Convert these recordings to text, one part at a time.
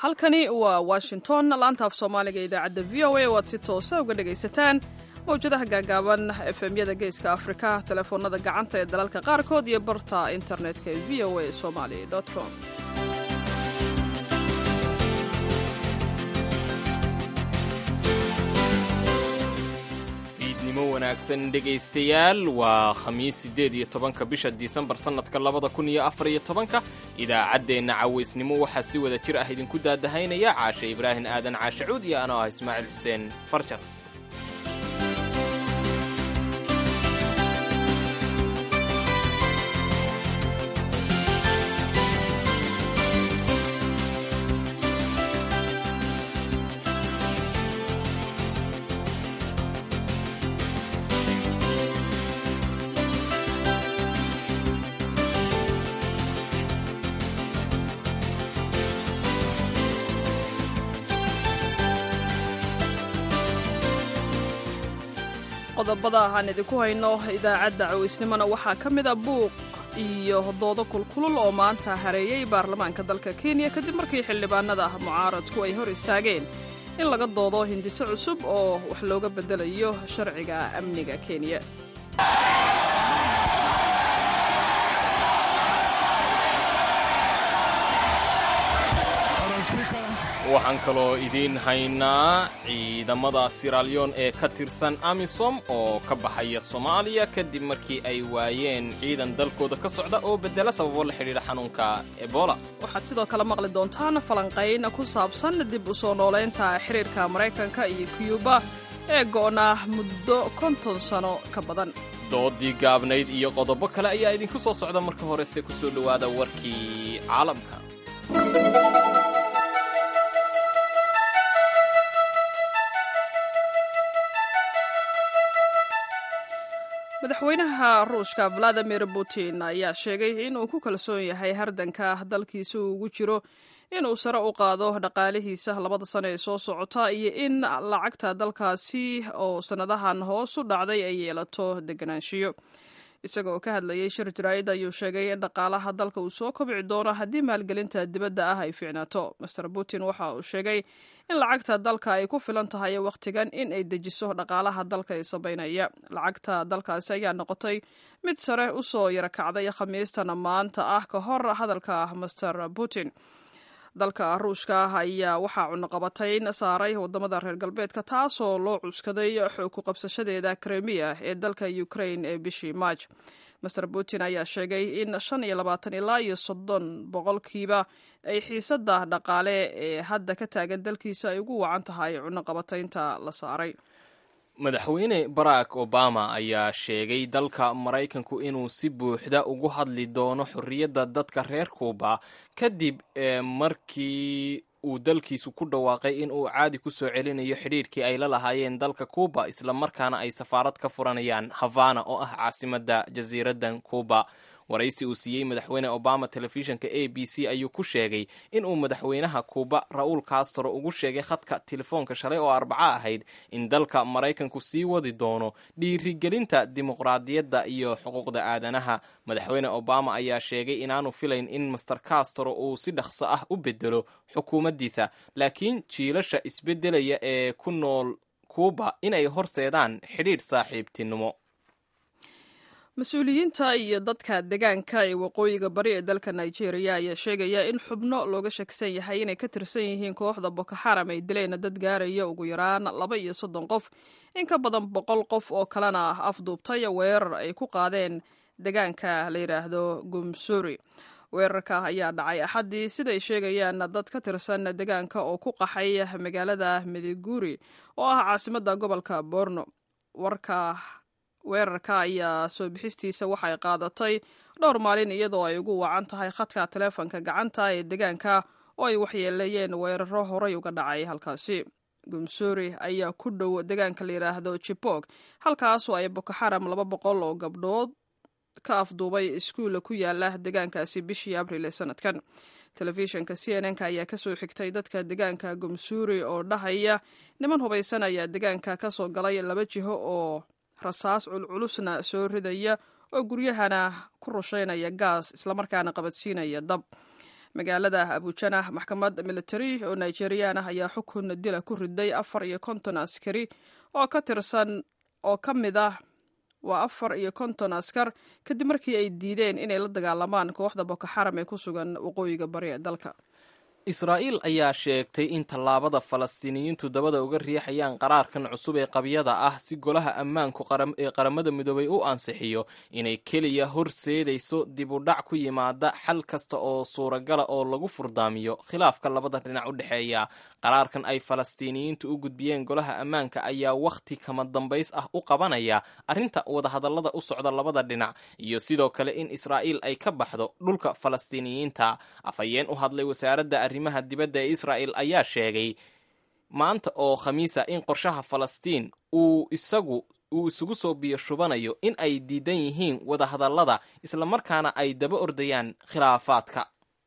halkani waa washington laanta af soomaaliga idaacadda v o a oo aad si toosa uga dhegaysataan mawjadaha gaagaaban efemyada geeska afrika telefoonada gacanta ee dalalka qaarkood iyo barta internetka ee v o a somali com fiidnimo wanaagsan dhegaystayaal waa khamiis siddeed iyo tobanka bisha disembar sannadka labada kun iyo afar iyo tobanka idaacaddeenna cawaysnimo waxaa si wada jir ah idinku daadahaynaya caashe ibraahim aadan caashacuud iyo anoo ah ismaaciil xuseen farjar qodobada aan idinku hayno idaacadda cawaysnimona waxaa ka mid a buuq iyo doodo kulkulul oo maanta hareeyey baarlamaanka dalka kenya kadib markii xildhibaanada mucaaradku ay hor istaageen in laga doodo hindiso cusub oo wax looga beddelayo sharciga amniga kenya waxaan kaloo idiin haynaa ciidamada siraalyon ee ka tirsan amisom oo ka baxaya soomaaliya kadib markii ay waayeen ciidan dalkooda ka socda oo beddela sababo la xidhiidha xanuunka ebola waxaad sidoo kale maqli doontaan falanqayn ku saabsan dib u soo noolaynta xiriirka maraykanka iyo kiyuba ee go'naa muddo konton sano ka badan doodii gaabnayd iyo qodobo kale ayaa idinku soo socda marka horese ku soo dhowaada warkii caalamka madaxweynaha ruushka valadimir putin ayaa sheegay inuu ku kalsoon yahay hardanka dalkiisa uu ugu jiro inuu sare u qaado dhaqaalihiisa labada sano ee soo socota iyo in lacagta dalkaasi oo sannadahan hoos u dhacday ay yeelato deganaanshiyo isaga oo ka hadlayay shir jaraa'id ayuu sheegay in dhaqaalaha dalka uu soo kobci doono haddii maalgelinta dibadda ah ay fiicnaato master putin waxa uu sheegay in lacagta dalka ay ku filan tahay wakhtigan in ay dejiso dhaqaalaha dalka ee sabaynaya lacagta dalkaasi ayaa noqotay mid sare u soo yarakacday khamiistana maanta ah ka hor hadalka master putin dalka ruushka ayaa waxaa cunuqabatayn saaray wadamada reer galbeedka taasoo loo cuskaday xoog ku qabsashadeeda kremiya ee dalka ukraine ee bishii maaj master putin ayaa sheegay in shan iyo labaatan ilaa iyo soddon boqolkiiba ay xiisada dhaqaale ee hadda ka taagan dalkiisa ay ugu wacan tahay cunuqabataynta la saaray madaxweyne barack obama ayaa sheegay dalka maraykanku inuu si buuxda ugu hadli doono xorriyadda dadka reer kuuba kadib markii uu dalkiisu ku dhawaaqay in uu caadi ku soo celinayo xidhiidhkii ay la lahaayeen dalka kuuba islamarkaana ay safaarad ka furanayaan havana oo ah caasimadda jasiiraddan kuuba waraysi uu siiyey madaxweyne obama telefishinka a b c ayuu ku sheegay in uu madaxweynaha kuuba ra-uul castro ugu sheegay khadka telefoonka shalay oo arbaco ahayd in dalka maraykanku sii wadi doono dhiirigelinta dimuqraadiyadda iyo xuquuqda aadanaha madaxweyne obama ayaa sheegay inaanu filayn in master castro uu si dhaqso ah u bedelo xukuumaddiisa laakiin jiilasha isbeddelaya ee ku nool kuuba inay horseedaan xidhiidh saaxiibtinimo mas-uuliyiinta iyo dadka degaanka ee waqooyiga bari ee dalka nigeria ayaa sheegaya in xubno looga shakisan yahay inay ka tirsan yihiin kooxda boko xaram ay dileen dad gaaraya ugu yaraan laba iyo soddon qof in ka badan boqol qof oo kalena afduubtay weerar ay ku qaadeen degaanka la yidhaahdo gumsuri weerarka ayaa dhacay axaddii siday sheegayaan dad ka tirsan degaanka oo ku qaxay magaalada mediguri oo ah caasimadda gobolka borno warka weerarka ayaa soo bixistiisa waxay qaadatay dhowr maalin iyadoo ay ugu wacan tahay khadka taleefonka gacanta ee degaanka oo ay waxyeeleeyeen weeraro horay uga dhacay halkaasi gumsuri ayaa ku dhow degaanka la yidhaahdo jibog halkaasoo ay boko xaram laba boqol oo gabdhood ka afduubay iskuulla ku yaala degaankaasi bishii abril ee sanadkan telefishinka c n n-ka ayaa kasoo xigtay dadka degaanka gumsuri oo dhahaya niman hubaysan ayaa degaanka kasoo galay laba jiho oo rasaas culculusna soo ridaya oo guryahana ku rushaynaya gaas islamarkaana qabadsiinaya dab magaalada abujana maxkamad military oo nigerian ah ayaa xukun dila ku riday afar iyo konton askari oo ka tirsan oo ka mid ah waa afar iyo konton askar kadib markii ay diideen inay la dagaalamaan kooxda boko xaram ee ku sugan waqooyiga bari ee dalka israa'iil ayaa sheegtay in tallaabada falastiiniyiintu dabada uga riixayaan qaraarkan cusub ee qabyada ah si golaha ammaanku ee qaramada midoobay u ansixiyo inay keliya horseedayso dib u dhac ku yimaada xal kasta oo suuragala oo lagu furdaamiyo khilaafka labada dhinac u dhexeeya qaraarkan ay falastiiniyiintu u gudbiyeen golaha ammaanka ayaa wakhti kama dambays ah u qabanaya arrinta wadahadallada u socda labada dhinac iyo sidoo kale in israa'iil ay ka baxdo dhulka falastiiniyiinta afhayeen u hadlay wasaaradda arrimaha dibadda ee israa'el ayaa sheegay maanta oo khamiisa in qorshaha falastiin uu isagu uu isugu soo biyo shubanayo in ay diidan yihiin wadahadallada islamarkaana ay daba ordayaan khilaafaadka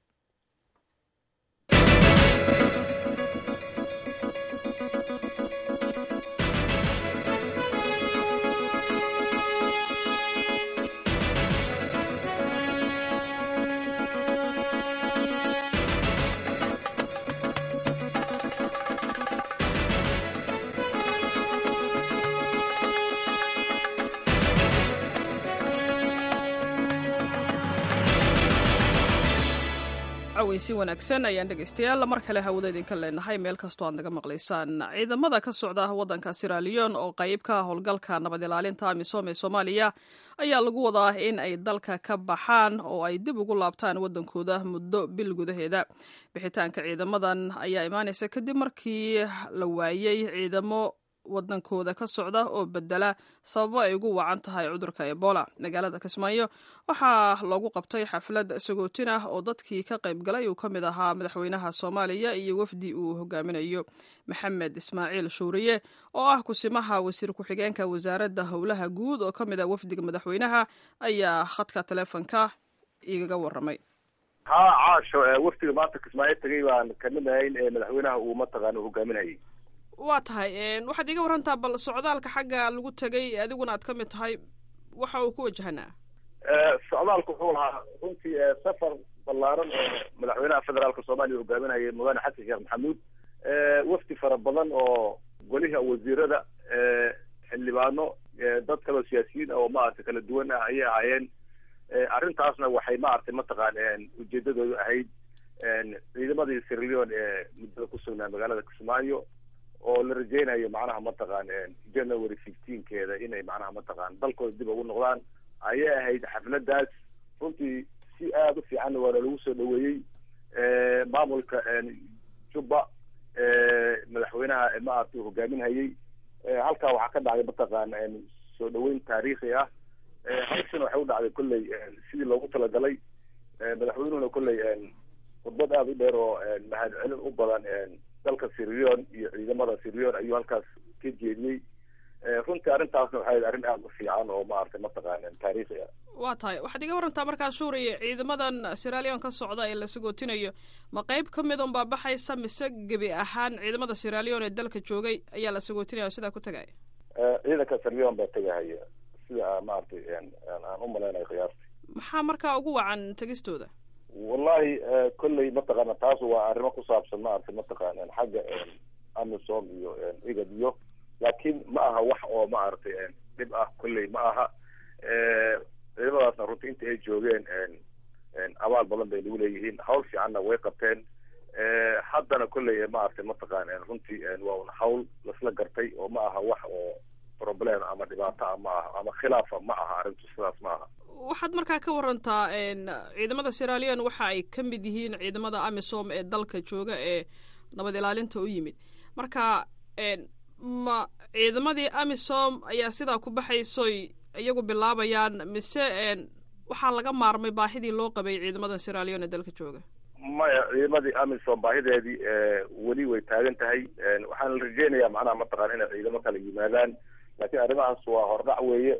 si wanaagsan ayaan dhegaystayaal mar kale hawada idinka leenahay meel kastoo aad naga maqlaysaan ciidamada ka socda waddanka siraliyon oo qayb ka howlgalka nabad ilaalinta amisom ee soomaaliya ayaa lagu wadaa in ay dalka ka baxaan oo ay dib ugu laabtaan waddankooda muddo bil gudaheeda bixitaanka ciidamadan ayaa imaanaysa kadib markii la waayey ciidamo wadankooda ka socda oo bedela sababo ay ugu wacan tahay cudurka ebola magaalada kismaayo waxaa loogu qabtay xaflad sagootin ah oo dadkii ka qayb galay uu ka mid ahaa madaxweynaha soomaaliya iyo wafdi uu hogaaminayo maxamed ismaaciil shuuriye oo ah kusimaha wasiir ku-xigeenka wasaaradda howlaha guud oo ka mid ah wafdiga madaxweynaha ayaa khadka taleefonka igaga waramay ha caasho wafdiga maanta kismaayo tagay baan kamid ahayn ee madaxweynaha uu mataqaana hogaaminayay waa tahay waxaad iga warantaa bal socdaalka xagga lagu tegay adiguna aad ka mid tahay waxa uu ku wajahanaa socdaalku wuxuu lahaa runtii safar ballaaran oo madaxweynaha federaalka soomaaliya hogaaminayay mudane xasan sheekh maxamuud wafdi fara badan oo goliha wasiirada xildhibaano dad kaloo siyaasiyiin oo maaragtay kala duwan ah ayay ahaayeen arrintaasna waxay maaragtay mataqaan ujeedadoodu ahayd ciidamadii sirleon ee muddada ku sugnaa magaalada kismaayo oo la rajeynayo macnaha mataqaan january fifteenkeeda inay macnaha mataqaan dalkooda dib ugu noqdaan ayay ahayd xafladaas runtii si aada u fiicanna waana lagu soo dhaweeyey maamulka jubba madaxweynaha maaragtay hogaaminhayay halkaa waxaa ka dhacday mataqaan soo dhaweyn taariikhi ah hawshana waxay u dhacday kolley sidii loogu talagalay madaxweynuhuna kolley khudbad aada u dheer oo mahad celin u badan dalka sirleon iyo ciidamada sirleon ayuu halkaas ka jeediyey runtii arrintaasna waxay ahayd arrin aada u fiican oo maaragtay mataqaan taariikhi ah waa tahay waxaad iga warantaa markaa suuriya ciidamadan siralion ka socda ee la sagootinayo ma qeyb ka mid un baa baxaysa mise gebi ahaan ciidamada siralion ee dalka joogay ayaa la sagootinaya oo sidaa ku tagaya ciidanka sirleon baa tegahaya sida maaragtay aan u malaynayo khiyaartii maxaa markaa ugu wacan tegistooda wallahi kolley mataqaana taas waa arrimo ku saabsan maaragtay mataqaana xagga amisom iyo igad iyo laakiin ma aha wax oo maaragtay dhib ah kolley ma aha ciidamadaasna runtii inta ay joogeen abaal badan bay nagu leeyihiin hawl fiicanna way qabteen haddana kolley maaragtay mataqaan runtii waa un hawl lasla gartay oo ma aha wax oo problem ama dhibaato ah ma aha ama khilaafa ma aha arrintu sidaas ma aha waxaad markaa ka warantaa ciidamada siralion waxa ay ka mid yihiin ciidamada amisom ee dalka jooga ee nabad ilaalinta u yimid marka ma ciidamadii amisom ayaa sidaa ku baxaysoy iyagu bilaabayaan mise waxaa laga maarmay baahidii loo qabay ciidamada siralion ee dalka jooga maya ciidamadii amisom baahideedii weli way taagan tahay waxaan la rajeynayaa macnaha mataqaan inay ciidamo kala yimaadaan laakiin arrimahaas waa hordhac weeye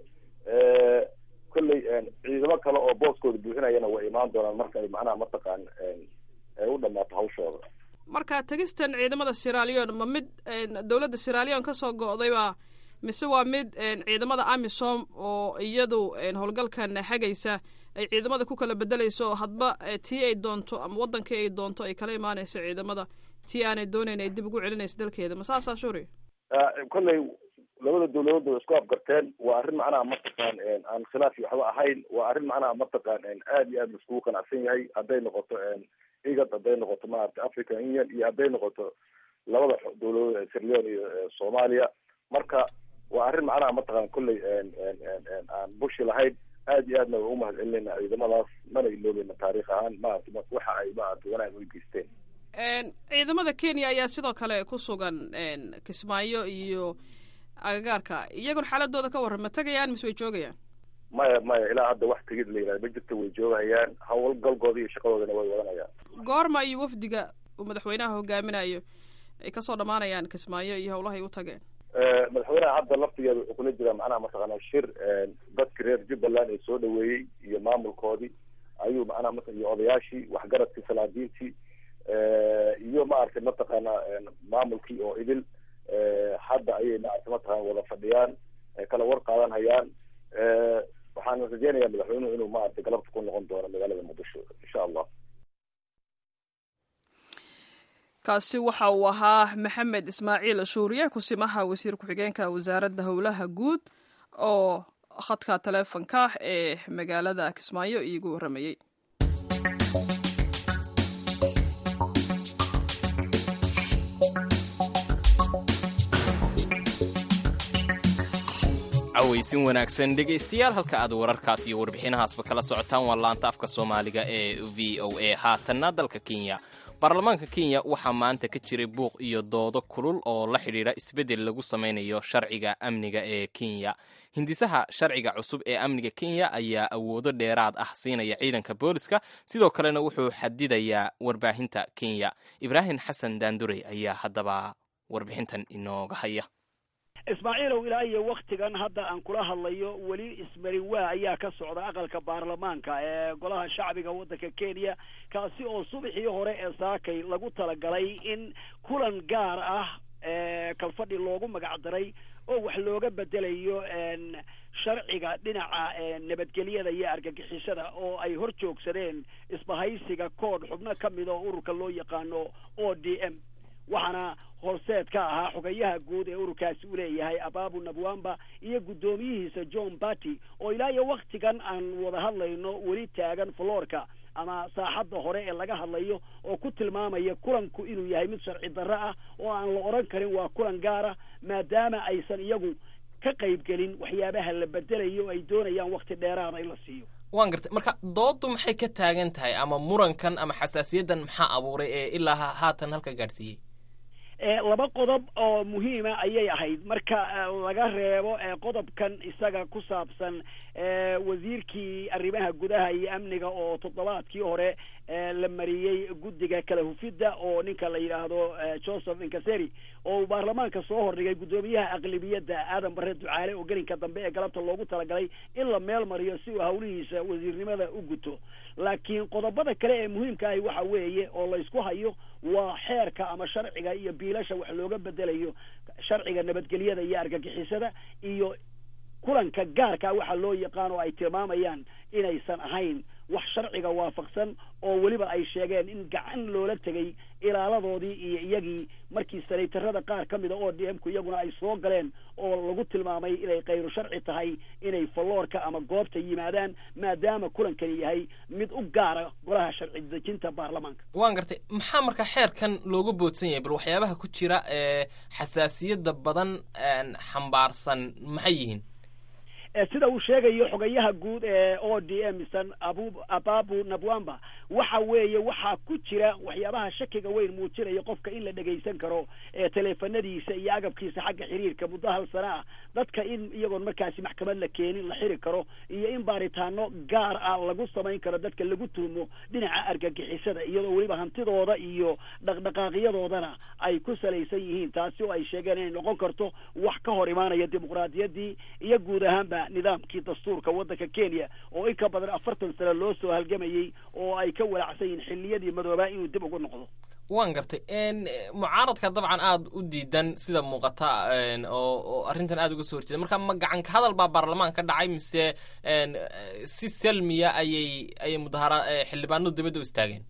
kolley ciidamo kale oo booskooda buuxinayana way imaan doonaan marka ay macnaha mataqaan ay u dhamaato hawshooda marka tegistan ciidamada siralion ma mid dowladda siralion kasoo go'dayba mise waa mid ciidamada amisom oo iyadu howlgalkan hagaysa ay ciidamada ku kala bedelayso oo hadba tii ay doonto ama wadankii ay doonto ay kala imaanayso ciidamada tii aanay doonayn ay dib ugu celinayso dalkeeda ma saasaa shuri kolley labada dawladood way isku afgarteen waa arrin macnaha mataqaan aan khilaaf iyo waxba ahayn waa arrin macnaha mataqaan aad iyo aad laiskugu qanacsan yahay hadday noqoto igad hadday noqoto maaragtay african union iyo hadday noqoto labada dawladood ee sirleon iyo soomaaliya marka waa arrin macnaha mataqaan kolley aan bushi lahayn aad iyo aadna way umahad celinayna ciidamadaas mana iloobeyna taariikh ahaan maaragtay waxa ay maaragtay wanaag u geysteen ciidamada kenya ayaa sidoo kale ku sugan kismaayo iyo agagaarka iyagoon xaaladooda ka warran ma tegayaan mise way joogayaan maya maya ilaa hadda wax tegid la yihahda ma jirto way joogahayaan hawlgalkooda iyo shaqadoodana way wadanayaan goorma iyo wafdiga uu madaxweynaha hogaaminayo ay kasoo dhamaanayaan kismaayo iyo howlahay u tageen madaxweynaha hadda laftigeeda wuxuu kula jiraa macnaha mataqaana shir dadki reer jubbaland ee soo dhaweeyey iyo maamulkoodii ayuu macnaha mat iyo odayaashii waxgaradkii salaadiintii iyo maaragtay mataqaana maamulkii oo idil hadda ayay maaragtay mataqana wada fadhiyaan kala war qaadan hayaan waxaan rajeynayaa madaxweynuhu inuu maaragtay galabta ku noqon doono magaalada muqdisho insha allah kaasi waxa uu ahaa maxamed ismaaciil shuuriye kusimaha wasiir ku-xigeenka wasaaradda howlaha guud oo khadka taleefonka ee magaalada kismaayo iigu warramayey cawaysin wanaagsan dhegaystayaal halka aad wararkaas iyo warbixinahaasba kala socotaan waa laanta afka soomaaliga ee v o a haatanna dalka kenya baarlamaanka kenya waxaa maanta ka jiray buuq iyo doodo kulul oo la xidhiidha isbeddel lagu samaynayo sharciga amniga ee kenya hindisaha sharciga cusub ee amniga kenya ayaa awoodo dheeraad ah siinaya ciidanka booliska sidoo kalena wuxuu xadidayaa warbaahinta kenya ibraahim xasan daandurey ayaa haddaba warbixintan inooga haya ismaaciilow ilaa iyo waktigan hadda aan kula hadlayo weli ismarin waa ayaa ka socda aqalka baarlamaanka ee golaha shacbiga waddanka kenya kaasi oo subaxii hore ee saakay lagu talagalay in kulan gaar ah kalfadhi loogu magac daray oo wax looga bedelayo sharciga dhinaca nabadgelyada iyo argagixisada oo ay hor joogsadeen isbahaysiga koodh xubno ka mid oo ururka loo yaqaano o d m waxaana horseed ka ahaa xogayaha guud ee ururkaasi u leeyahay ababu nabwamba iyo guddoomiyihiisa john barty oo ilaa iyo waktigan aan wada hadlayno weli taagan florka ama saaxadda hore ee laga hadlayo oo ku tilmaamaya kulanku inuu yahay mid sharci darro ah oo aan la odhan karin waa kulan gaara maadaama aysan iyagu ka qaybgelin waxyaabaha la bedelayo ay doonayaan wakti dheeraada in la siiyo waan gartay marka dooddu maxay ka taagan tahay ama murankan ama xasaasiyaddan maxaa abuuray ee ilaa haatan halka gaadhsiiyey laba qodob oo muhiima ayay ahayd marka laga reebo qodobkan isaga ku saabsan wasiirkii arrimaha gudaha iyo amniga oo toddobaadkii hore la mariyey guddiga kala hufidda oo ninka la yidhaahdo joseph inkaseri oo uu baarlamaanka soo hordhigay guddoomiyaha aqlibiyadda aadan bare ducaale oo gelinka dambe ee galabta loogu talagalay in la meel mariyo si uu hawlihiisa wasiirnimada u guto laakiin qodobada kale ee muhiimka ahi waxa weeye oo laysku hayo waa xeerka ama sharciga iyo biilasha wax looga bedelayo sharciga nabadgelyada iyo argagixisada iyo kulanka gaarka waxaa loo yaqaan oo ay tilmaamayaan inaysan ahayn wax sharciga waafaqsan oo weliba ay sheegeen in gacan loola tegay ilaaladoodii iyo iyagii markii sanaytarada qaar ka mida oo d m ku iyaguna ay soo galeen oo lagu tilmaamay inay kayru sharci tahay inay falloorka ama goobta yimaadaan maadaama kulankani yahay mid u gaara golaha sharci dejinta baarlamaanka waan gartay maxaa marka xeerkan looga boodsan yahay bal waxyaabaha ku jira ee xasaasiyadda badan xambaarsan maxay yihiin sida uu sheegayo xogayaha guud ee o d m san abu ababu nabwamba waxa weeye waxaa ku jira waxyaabaha shakiga weyn muujinaya qofka in la dhegaysan karo ee teleefanadiisa iyo agabkiisa xagga xiriirka muddo hal sana ah dadka in iyagoon markaasi maxkamad la keenin la xiri karo iyo in baaritaano gaar ah lagu samayn karo dadka lagu tuhmo dhinaca argagixisada iyadoo weliba hantidooda iyo dhaqdhaqaaqyadoodana ay ku salaysan yihiin taasi oo ay sheegeen inay noqon karto wax ka hor imaanaya dimuqraadiyaddii iyo guud ahaanba nidaamkii dastuurka waddanka kenya oo in ka badan afartan sano loo soo halgamayey oo ay ka walacsan yihiin xilliyadii madoobaa inuu dib ugu noqdo waan gartay mucaaradka dabcan aada u diidan sida muuqata oo oo arrintan aada uga soo horjeeda marka ma gacanka hadal baa baarlamaanka ka dhacay mise si salmiya ayay ayay mudahara xildhibaanadu dibadda u istaageen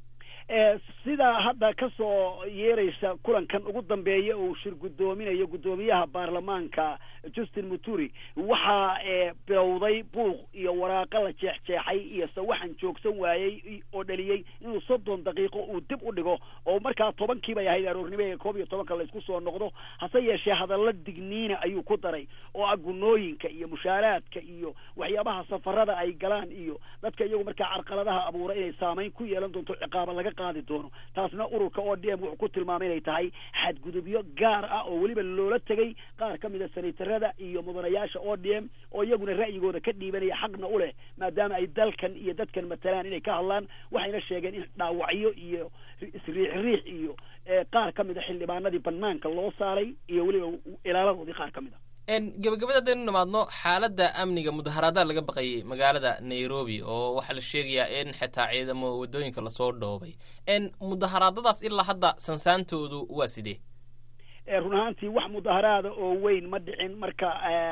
sidaa hadda ka soo yeeraysa kulankan ugu dambeeya uu shir guddoominayo guddoomiyaha baarlamaanka justin muturi waxaa bilowday buuq iyo waraaqo la jeexjeexay iyo sawaxan joogsan waayey oo dhaliyey inuu soddon daqiiqo uu dib u dhigo oo markaa tobankii bay ahayd aroornimo ee koob iyo tobanka laysku soo noqdo hase yeeshee hadalla digniina ayuu ku daray oo ah gunooyinka iyo mushaaraadka iyo waxyaabaha safarada ay galaan iyo dadka iyagu markaa carqaladaha abuura inay saamayn ku yeelan doonto ciqaaba laga qaadi doono taasna ururka o d m wuxuu ku tilmaamay inay tahay xadgudubyo gaar ah oo weliba loola tegay qaar ka mid a senatarada iyo mudanayaasha o d m oo iyaguna ra'yigooda ka dhiibanaya xaqna u leh maadaama ay dalkan iyo dadkan matalaan inay ka hadlaan waxayna sheegeen in dhaawacyo iyo isriix riix iyo qaar ka mid a xildhibaanadii banaanka loo saaray iyo weliba ilaaladoodii qaar ka mid a gabagabada haddaynu nimaadno xaaladda amniga mudaharaadaad laga baqayay magaalada nairobi oo waxaa la sheegayaa in xitaa ciidamo waddooyinka lasoo dhoobay mudaharaadadaas ilaa hadda sansaantoodu waa sidee run ahaantii wax mudaharaada oo weyn ma dhicin marka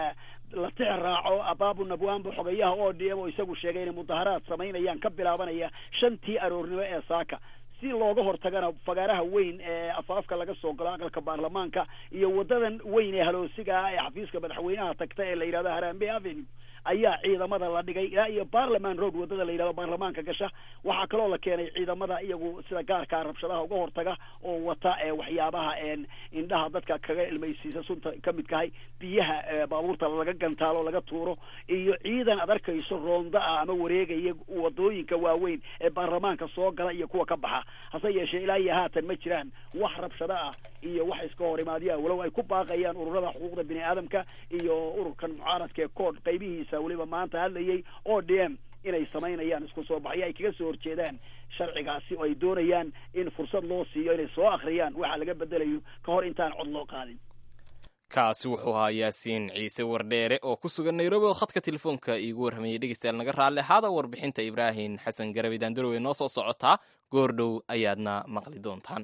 la tix raaco ababu nabwambo xogayaha o d m oo isagu sheegay inay mudaharaad samaynayaan ka bilaabanaya shantii aroornimo ee saaka si looga hortagana fagaaraha weyn ee afaafka laga soo galo aqalka baarlamaanka iyo wadadan weyn ee haloosiga ah ee xafiiska madaxweynaha tagta ee la yidhahdo harambe avenue ayaa ciidamada la dhigay ilaa iyo parliament road wadada la yidhahdo baarlamaanka gasha waxaa kaloo la keenay ciidamada iyagu sida gaarkaa rabshadaha uga hortaga oo wata waxyaabaha indhaha dadka kaga ilmaysiisa sunta ka midkahay biyaha baabuurta laga gantaalo laga tuuro iyo ciidan ad arkayso roonda ah ama wareegaya wadooyinka waaweyn ee baarlamaanka soo gala iyo kuwa ka baxa hase yeeshee ilaa iyo haatan ma jiraan wax rabshado ah iyo wax iska hor imaadyaa walow ay ku baaqayaan ururada xuquuqda bini aadamka iyo ururkan mucaaradka ee kood qaybihiisa weliba maanta hadlayay o d m inay samaynayaan isku soo baxyo ay kaga soo horjeedaan sharcigaasi oo ay doonayaan in fursad loo siiyo inay soo akhriyaan waxa laga bedelayo ka hor intaan cod loo qaadin kaasi wuxuu ahaa yaasiin ciise wardheere oo ku sugan nairobi oo khadka telefoonka iigu warramayay dhegeystayaal naga raalli ahaada warbixinta ibraahim xasan garabi daandarowe noo soo socotaa goordhow ayaadna maqli doontaan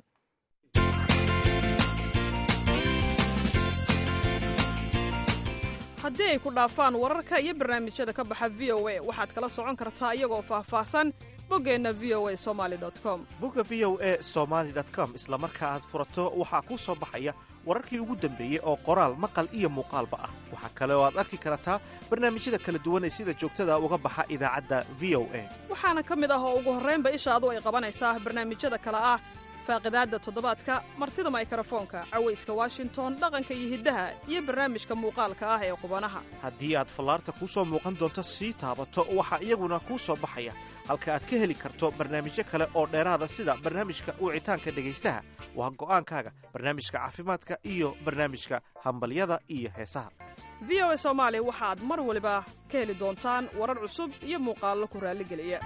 haddii ay ku dhaafaan wararka iyo barnaamijyada ka baxa v o a waxaad kala socon kartaa iyagoo faahfaahsan boggeenna v o a somaali com bogga v o a somaali com isla marka aad furato waxaa kuu soo baxaya wararkii ugu dambeeyey oo qoraal maqal iyo muuqaalba ah waxaa kale oo aad arki kartaa barnaamijyada kala duwan ee sida joogtada uga baxa idaacadda v o a waxaana ka mid ah oo ugu horraynba ishaadu ay qabanaysaa barnaamijyada kale ah faaqidaadda toddobaadka martida maykarafoonka cawayska washington dhaqanka iyo hiddaha iyo barnaamijka muuqaalka ah ee qubanaha haddii aad fallaarta kuu soo muuqan doonto sii taabato waxaa iyaguna kuu soo baxaya halka aad ka heli karto barnaamijyo kale oo dheeraada sida barnaamijka wicitaanka dhegaystaha waa go'aankaaga barnaamijka caafimaadka iyo barnaamijka hambalyada iyo heesaha v o a soomaali waxaad mar waliba ka heli doontaan warar cusub iyo muuqaallo ku raalligeliya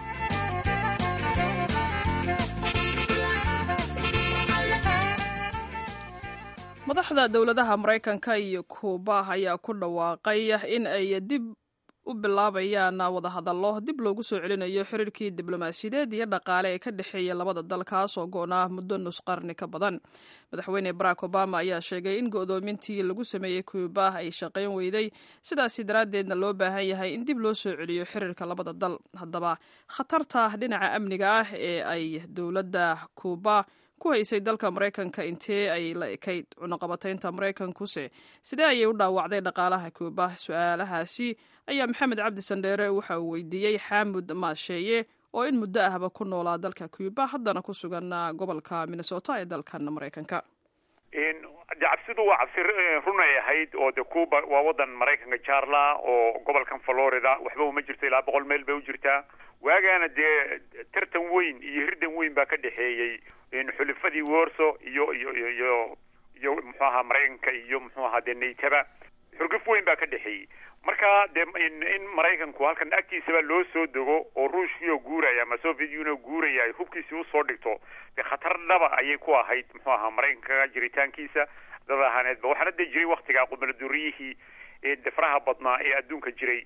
madaxda dowladaha maraykanka iyo kuuba ayaa ku dhawaaqay in ay dib u bilaabayaan wadahadallo dib loogu soo celinayo xiriirkii diblomaasiyadeed iyo dhaqaale ee ka dhexeeya labada dal kaas oo go'naa muddo nus qarni ka badan madaxweyne barack obama ayaa sheegay in go'doomintii lagu sameeyey kuuba ay shaqayn weyday sidaasi daraaddeedna loo baahan yahay in dib loo soo celiyo xiriirka labada dal haddaba khatarta dhinaca amniga ah ee ay dowladda kuuba ku haysay dalka maraykanka intee ay la ekayd cunaqabataynta maraykankuse sidee ayay u dhaawacday dhaqaalaha kuuba su-aalahaasi ayaa maxamed cabdi sandheere waxa uu weydiiyey xaamud maasheeye oo in muddo ahba ku noolaa dalka kuuba haddana ku sugan gobolka minnesota ee dalkan maraykanka de cabsidu waa cabsi runay ahayd oo de cuba waa wadan maraykanka jaarla oo gobolkan florida waxba uma jirto ilaa boqol meel bay u jirtaa waagaana dee tartan weyn iyo hirdan weyn baa ka dhexeeyey xulifadii warso iyo iyo iyo iyo iyo muxuu ahaa maraykanka iyo muxuu ahaa dee naytaba xurguf weyn baa ka dhexeeyey marka dee in maraykanku halkan agtiisaba loo soo dego oo ruushkiioo guuraya ama soviet union guuraya ay hubkiisii usoo dhigto dee khatar dhaba ayay ku ahayd muxuu ahaa maraykanka jiritaankiisa dad ahaaneedba waxaana dee jiray waktigaa qubaladuuriyihii ee de faraha badnaa ee adduunka jiray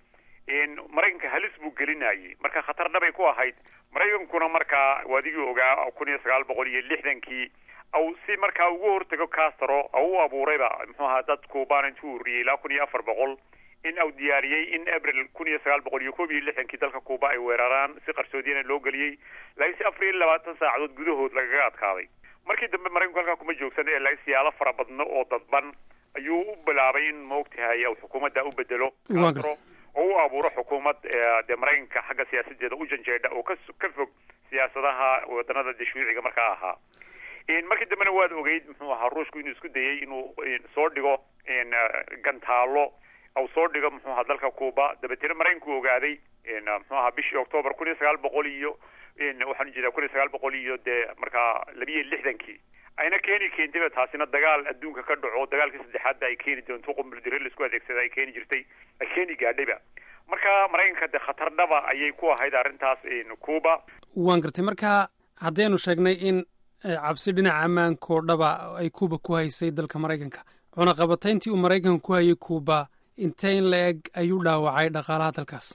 maraykanka halis buu gelinayay marka khatar dhabay ku ahayd maraykankuna markaa waadigii ogaa kun iyo sagaal boqol iyo lixdankii au si markaa ugu hortago castro au u abuurayba muxuu ahaa dad kuubaan intuu uriyey ilaa kun iyo afar boqol in au diyaariyey in abril kun iyo sagaal boqol iyo koob iyo lixdankii dalka kuuba ay weeraraan si qarsoodiyana loo geliyey laakiin si afar iyo labaatan saacadood gudahood lagaga adkaaday markii dambe maraykanku halkaa kuma joogsan ee laakiin siyaalo fara badno oo dadban ayuu u bilaabay in maogtahay au xukuumadda u bedelo castro oo u abuuro xukuumad dee maraykanka xagga siyaasadeeda u janjeedha oo ka ka fog siyaasadaha wadanada dashwiiciga markaa ahaa markii dambena waad ogeyd muxuu ahaa ruushku inuu isku dayey inuu soo dhigo gantaalo au soo dhigo muxuu ahaa dalka cuba dabeetena maraykanku ogaaday muxuu ahaa bishii octoober kun iyo sagaal boqol iyo waxaan ujeedaa kun iyo sagaal boqol iyo dee markaa labiyo lixdankii ayna keeni keentayba taasina dagaal adduunka ka dhaco dagaalkii saddexaadba ay keeni doonto qumbuldire laisku adeegsada ay keeni jirtay ay keeni gaadhayba marka maraykanka dee khatar dhaba ayay ku ahayd arrintaas cuba waan gartay marka haddaynu sheegnay in cabsi dhinaca ammaanko dhaba ay cuba ku haysay dalka maraykanka cunaqabatayntii uu maraykanka ku hayay cuba intee in la eg ayuu dhaawacay dhaqaalaha dalkaas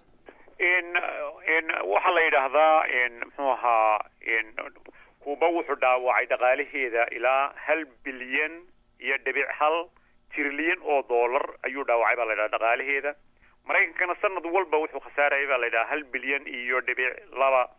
waxaa la yidhaahdaa muxuu ahaa cuba wuxuu dhaawacay dhaqaalaheeda ilaa hal bilyan iyo dhibic hal trilyan oo dollar ayuu dhaawacay baa la yidhaha dhaqaalaheeda maraykankana sanad walba wuxuu khasaarayay baa la yidhaha hal bilyan iyo dhibic laba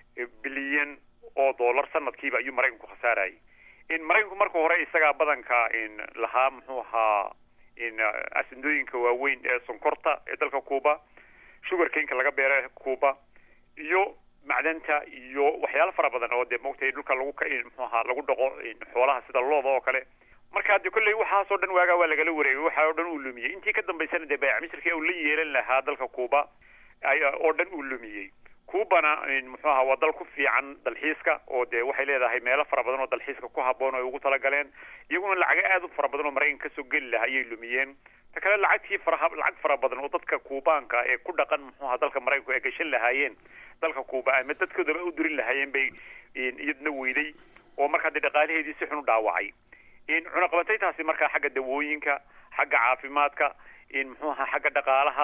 bilyan oo dollar sanadkiiba ayuu maraykanku khasaarayay maraykanku marka hore isagaa badanka lahaa muxuu ahaa asindooyinka waaweyn ee sonkorta ee dalka cuba sugar kanka laga beera cuba iyo macdanta iyo waxyaalo fara badan oo dee maogtay dhulka lagu muxuu ahaa lagu dhaqo xoolaha sida looda oo kale marka de kolley waxaasoo dhan waagaa waa lagala wareegay waxa oo dhan uu lumiyey intii ka dambaysana dee bayc misrkii uu la yeelan lahaa dalka cuba oo dhan uu lumiyey cubana muxuu ahaa waa dal ku fiican dalxiiska oo dee waxay leedahay meelo fara badan oo dalxiiska ku haboon oo ay ugu talagaleen iyaguna lacago aad u fara badan oo maraykanka kasoo geli lahaa ayay lumiyeen ta kale lacagtii fara lacag fara badan oo dadka kuubaanka ee ku dhaqan muxuu ahaa dalka maraykanku ay gashan lahaayeen dalka cuba ama dadkoodaba u dirin lahaayeen bay iyadna weyday oo markaa dee dhaqaalaheedii si xun u dhaawacay cunaqabataytaasi markaa xagga dawooyinka xagga caafimaadka muxuu ahaa xagga dhaqaalaha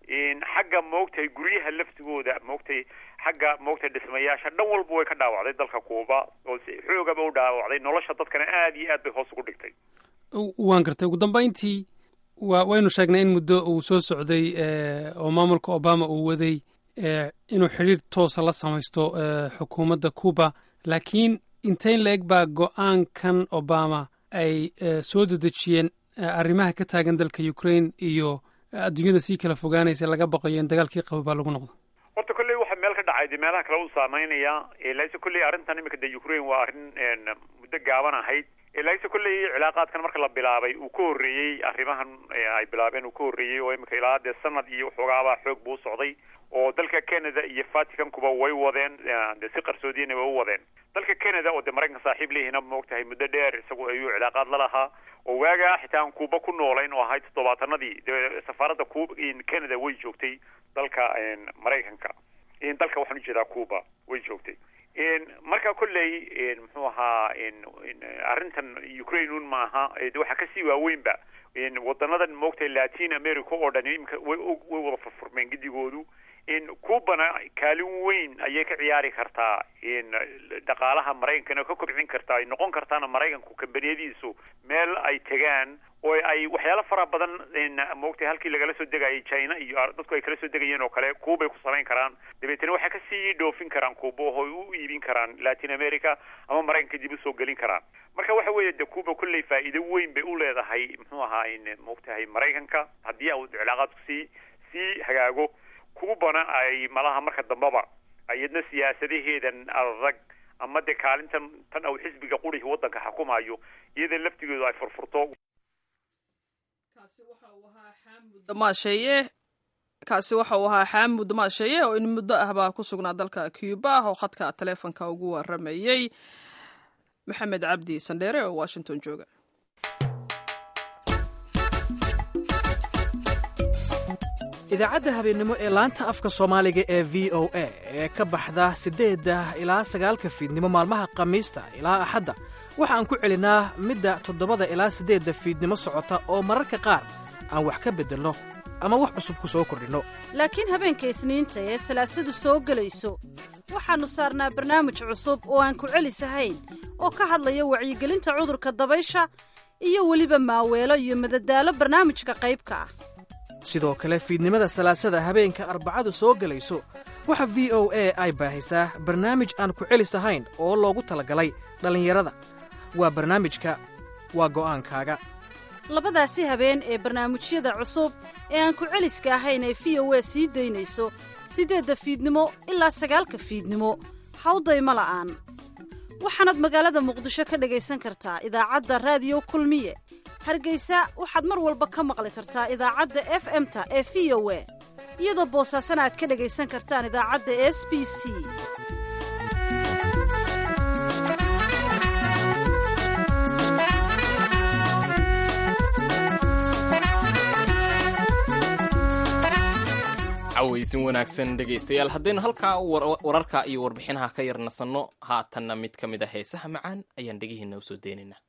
xagga maogtahay guryaha laftigooda maogtahay xagga maogtahay dhismayaasha dhan walba way ka dhaawacday dalka cuba oo si xoogaba u dhaawacday nolosha dadkana aad iyo aad bay hoos ugu dhigtay waan gartay ugu dambayntii wa waynu sheegnay in muddo uu soo socday oo maamulka obama uu waday inuu xidhiir toosa la samaysto xukuumadda cuba laakiin inteyn la eg baa go-aankan obama ay soo dedejiyeen arrimaha ka taagan dalka ukraine iyo adduunyada sii kala fogaanaysa laga baqayo in dagaalkii qabo baa lagu noqdo horta kolley waxa meel ka dhacay de meelaha kale u saameynaya laise kolley arrintan imika de ukraine waa arrin muddo gaaban ahayd laise kolley cilaaqaadkan marka la bilaabay uu ka horreeyey arrimahan ay bilaabeen uu ka horreeyey oo imika ilaa dee sanad iyo waxoogaabaa xoog buu socday oo dalka canada iyo vaticankuba way wadeen de si qarsoodiyana way u wadeen dalka canada oo de maraykanka saaxiib leeyihiina maogtahay muddo dheer isagu ayuu cilaaqaad la lahaa oo waagaa xitaa aan kuuba ku noolayn oo ahayd toddobaatanadii de safaaradda cu canada way joogtay dalka maraykanka dalka waxaan ujeedaa cuba way joogtay marka kolley muxuu ahaa arrintan ukraine un maaha waxaa kasii waaweynba wadanadan maogtahay latin america oo dhan imika way way wada furfurmeen gidigoodu cubana kaalin weyn ayay ka ciyaari kartaa dhaqaalaha maraykankana ka kobcin kartaa ay noqon kartaana maraykanku kambaniyadiisu meel ay tegaan oo ay waxyaalo fara badan maogtay halkii lagala soo degayay china iyo dadku ay kala soo degayeen oo kale cuba ay ku samayn karaan dabeetana waxay kasii dhoofin karaan cuba oo ay u iibin karaan latin america ama maraykanka dib usoo gelin karaan marka waxa weeye de cuba kolley faa'iido weyn bay u leedahay muxuu ahaa maogtahay maraykanka haddii uu cilaaqaadku sii sii hagaago cubana ay malaha marka dambeba iyadna siyaasadaheedan adag ama dee kaalintan tan au xisbiga qurihi waddanka xukumayo iyada laftigeedu ay furfurto damasheeye kaasi waxa uu ahaa xaamud damaasheeye oo in muddo ah baa ku sugnaa dalka cuba oo khadka taleefonka ugu waramayey maxamed cabdi sandheere oo washington jooga idaacadda habeennimo ee laanta afka soomaaliga ee v o a ee ka baxda siddeedda ilaa sagaalka fiidnimo maalmaha khamiista ilaa axadda waxaan ku celinaa midda toddobada ilaa siddeedda fiidnimo socota oo mararka qaar aan wax ka beddelno ama wax cusub ku soo kordhinno laakiin habeenka isniinta ee salaasadu soo gelayso waxaannu saarnaa barnaamij cusub oo aan ku celisahayn oo ka hadlaya wacyigelinta cudurka dabaysha iyo weliba maaweelo iyo madadaalo barnaamijka qaybka ah sidoo kale fiidnimada salaasada habeenka arbacadu soo gelayso waxa v o a ay baahisaa barnaamij aan ku celis ahayn oo loogu talagalay dhallinyarada waa barnaamijka waa go'aankaaga labadaasi habeen ee barnaamijyada cusub ee aan ku celiska ahayn ee v o a sii daynayso siddeedda fiidnimo ilaa sagaalka fiidnimo hawdayma la'aan waxaanaad magaalada muqdisho ka dhagaysan kartaa idaacadda raadiyo kulmiye hargaysa waxaad mar walba ka maqli kartaa idaacadda f m-ta ee v o a iyadoo boosaasana aad ka dhagaysan kartaan idaacadda s b c cawaysin wanaagsan dhegaystayaal haddaynu halkaa wararka iyo warbixinaha ka yar nasanno haatanna mid ka mid a heesaha macaan ayaan dhegihiinna u soo deynaynaa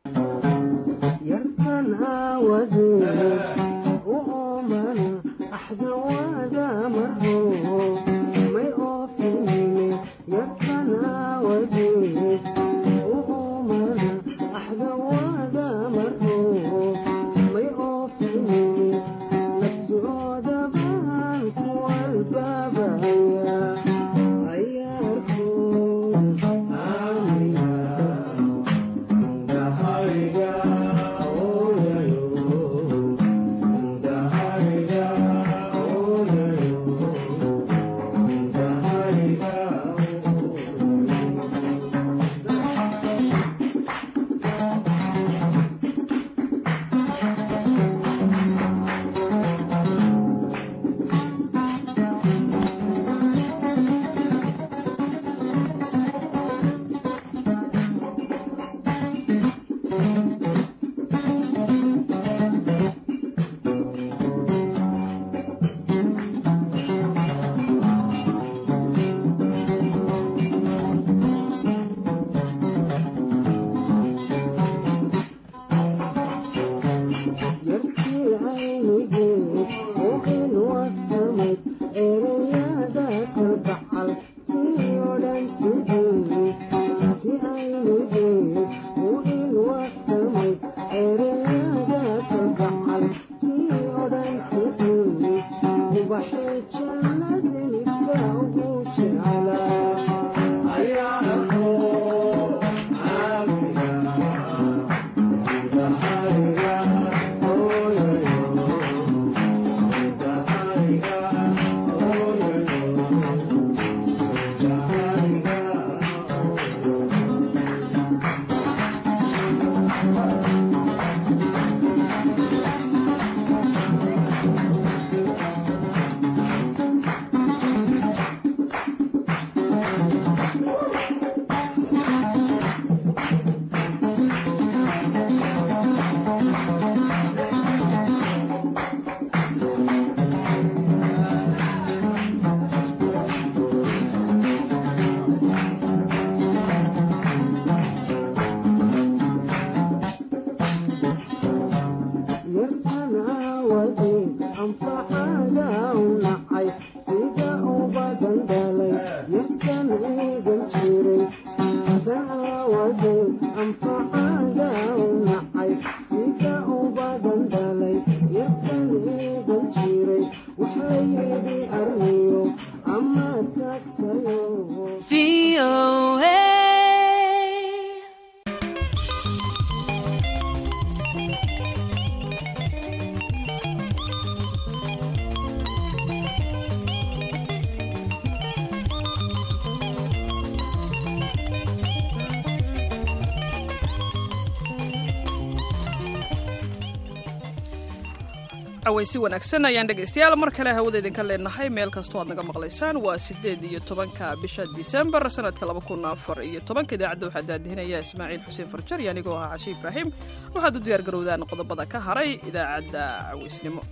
cawaysi wanaagsan ayaan dhegaystayaal mar kale hawada idinka leenahay meel kastoo aad naga maqlaysaan waa siddeed iyo tobanka bisha disembar sanadka laba kun afar iyo tobanka idaacadda waxaa daadihinaya ismaaciil xuseen farjar iyo anigoo ahaa cashi ibraahim waxaad u diyaar garowdaan qodobada ka haray idaacadda cawaysnimo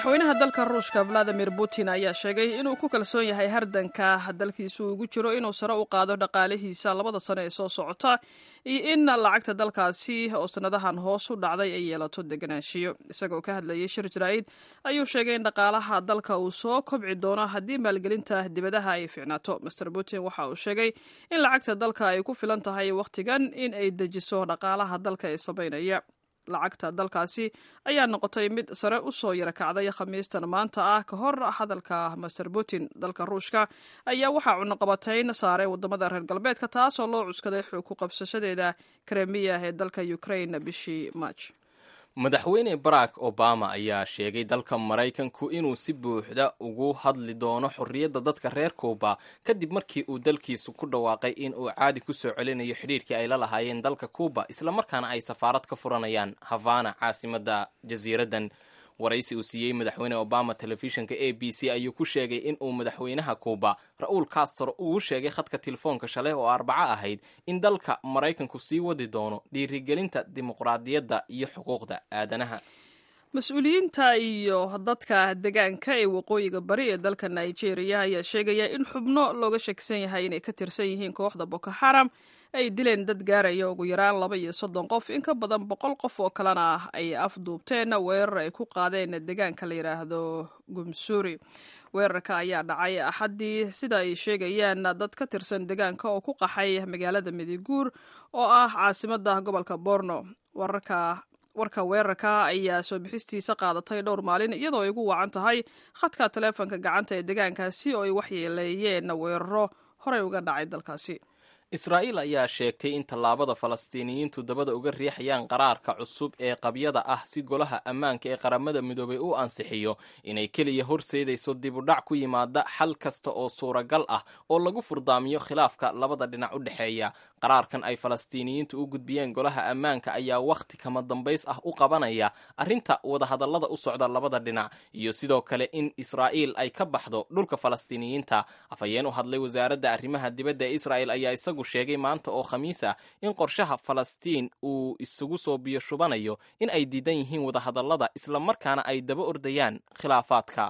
madaxweynaha dalka ruushka valadimir putin ayaa sheegay inuu ku kalsoon yahay hardanka dalkiisu ugu jiro inuu sare u qaado dhaqaalihiisa labada sano ee soo socota iyo in lacagta dalkaasi oo sanadahan hoos u dhacday ay yeelato deganaanshiyo isagoo ka hadlayay shir jaraa'id ayuu sheegay in dhaqaalaha dalka uu soo kobci doono haddii maalgelinta dibadaha ay fiicnaato master putin waxa uu sheegay in lacagta dalka ay ku filan tahay wakhtigan in ay dejiso dhaqaalaha dalka ee samaynaya lacagta dalkaasi ayaa noqotay mid sare u soo yara kacday khamiistan maanta ah ka hor hadalka master putin dalka ruushka ayaa waxaa cunuqabatayn saaray wadamada reer galbeedka taasoo loo cuskaday xoog ku qabsashadeeda kremiya ee dalka ukraine bishii march madaxweyne barack obama ayaa sheegay dalka maraykanku inuu si buuxda ugu hadli doono xorriyadda dadka reer kuuba kadib markii uu dalkiisu ku dhawaaqay in uu caadi ku soo celinayo xidhiirkii ay la lahaayeen dalka kuuba islamarkaana ay safaarad ka furanayaan havana caasimadda jasiiraddan waraysi uu siiyey madaxweyne obama telefishinka a b c ayuu ku sheegay in uu madaxweynaha kuuba ra-uul castro uu sheegay khadka telefoonka shalay oo arbaco ahayd in dalka maraykanku sii wadi doono dhiirigelinta dimuqraadiyadda iyo xuquuqda aadanaha mas-uuliyiinta iyo dadka degaanka ee waqooyiga bari ee dalka nigeria ayaa sheegaya in xubno looga sheegsan yahay inay ka tirsan yihiin kooxda boko xaram ay dileen dad gaaraya ugu yaraan laba iyo soddon qof in ka badan boqol qof oo kalena ay afduubteen weerar ay ku qaadeen deegaanka la yidhaahdo gumsuuri weerarka ayaa dhacay axaddii sida ay sheegayaan dad ka tirsan deegaanka oo ku qaxay magaalada midiguur oo ah caasimadda gobolka borno wararka warka weerarka ayaa soo bixistiisa qaadatay dhowr maalin iyadoo ay ugu wacan tahay khadka taleefonka gacanta ee deegaankaasi oo ay waxyeeleeyeen weeraro horey uga dhacay dalkaasi israa'iil ayaa sheegtay in tallaabada falastiiniyiintu dabada uga riixayaan qaraarka cusub ee qabyada ah si golaha ammaanka ee qaramada midoobay u ansixiyo inay keliya horseedayso dibudhac ku yimaada xal kasta oo suuragal ah oo lagu furdaamiyo khilaafka labada dhinac u dhexeeya qaraarkan ay falastiiniyiintu u gudbiyeen golaha ammaanka ayaa wakhti kama dambays ah u qabanaya arrinta wadahadallada u socda labada dhinac iyo sidoo kale in israa'iil ay ka baxdo dhulka falastiiniyiinta afhayeen u hadlay wasaaradda arrimaha dibadda ee israa'el ayaa isagu sheegay maanta oo khamiis ah in qorshaha falastiin uu isugu soo biyo shubanayo in ay diidan yihiin wadahadallada islamarkaana ay daba ordayaan khilaafaadka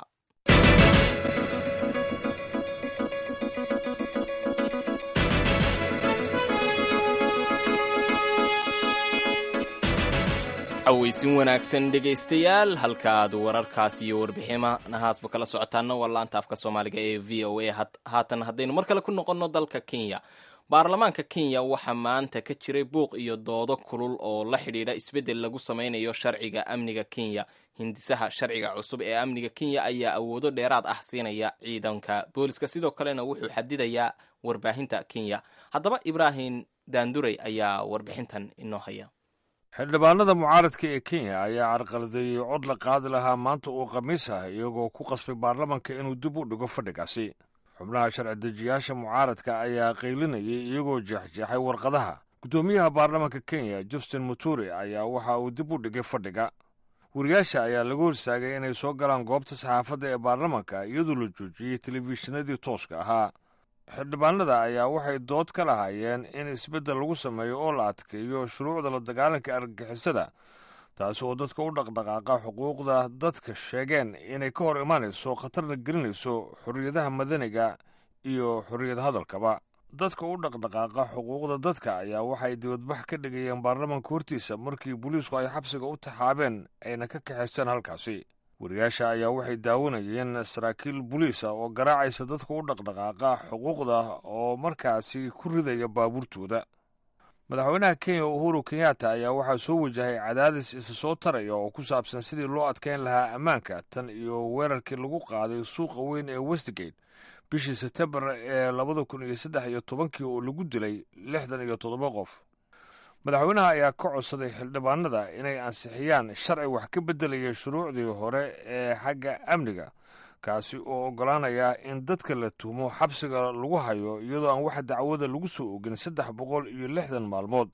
cawaysin wanaagsan dhegaystayaal halka aad wararkaas iyo warbixinahaasba kala socotaana waa laanta afka soomaaliga ee v o a haatan haddaynu mar kale ku noqonno dalka kenya baarlamaanka kenya waxaa maanta ka jiray buuq iyo doodo kulul oo la xidhiidha isbeddel lagu sameynayo sharciga amniga kenya hindisaha sharciga cusub ee amniga kenya ayaa awoodo dheeraad ah siinaya ciidanka booliska sidoo kalena wuxuu xadidayaa warbaahinta kenya haddaba ibraahim daanduray ayaa warbixintan inoo haya xildhibaanada mucaaradka ee kenya ayaa carqaladeeyey cod la qaadi lahaa maanta uu khamiis ah iyagoo ku qasbay baarlamanka inuu dib u dhigo fadhigaasi xubnaha sharci dejiyaasha mucaaradka ayaa qaylinayay iyagoo jeexjeexay warqadaha guddoomiyaha baarlamanka kenya justin muturi ayaa waxa uu dib u dhigay fadhiga wariyaasha ayaa lagu horsaagay inay soo galaan goobta saxaafadda ee baarlamanka iyadoo la joojiyey telefishinadii tooska ahaa xildhibaanada ayaa waxay dood ka lahaayeen in isbeddel lagu sameeyo oo la adkeeyo shuruucda la dagaalanka argagixisada taasi oo dadka u dhaqdhaqaaqa xuquuqda dadka sheegeen inay ka hor imanayso khatarna gelinayso xorriyadaha madaniga iyo xorriyad hadalkaba dadka u dhaqdhaqaaqa xuquuqda dadka ayaa waxay dibadbax ka dhigayeen baarlamanka hortiisa markii booliisku ay xabsiga u taxaabeen ayna ka kaxaysteen halkaasi wariyaasha ayaa waxay daawanayeen saraakiil boliisa oo garaacaysa dadka u dhaqdhaqaaqa xuquuqda oo markaasi ku ridaya baabuurtooda madaxweynaha kenya uhuru kenyatta ayaa waxaa soo wajahay cadaadis isa soo taraya oo ku saabsan sidii loo adkeyn lahaa ammaanka tan iyo weerarkii lagu qaaday suuqa weyn ee westgate bishii sebtembar ee labada kun iyo saddex iyo tobankii oo lagu dilay lixdan iyo toddoba qof madaxweynaha ayaa ka codsaday xildhibaanada inay ansixiyaan sharci wax ka beddelaya shuruucdii hore ee xagga amniga kaasi oo oggolaanaya in dadka la tuhmo xabsiga lagu hayo iyadoo aan wax dacwada lagu soo ogin saddex boqol iyo lixdan maalmood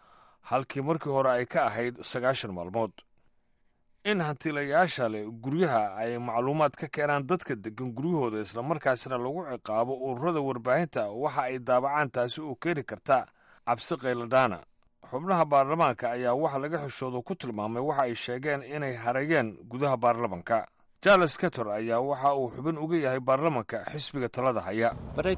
halkii markii hore ay ka ahayd sagaashan maalmood in hantiilayaasha leh guryaha ay macluumaad ka keenaan dadka degan guryahooda islamarkaasina lagu ciqaabo ururada warbaahinta waxa ay daabacaan taasi oo keeni karta cabsi qayladhaana xubnaha baarlamaanka ayaa waxa laga xishoodo ku tilmaamay waxa ay sheegeen inay harayeen gudaha baarlamanka charles cator ayaa waxa uu xubin uga yahay baarlamanka xisbiga talada haya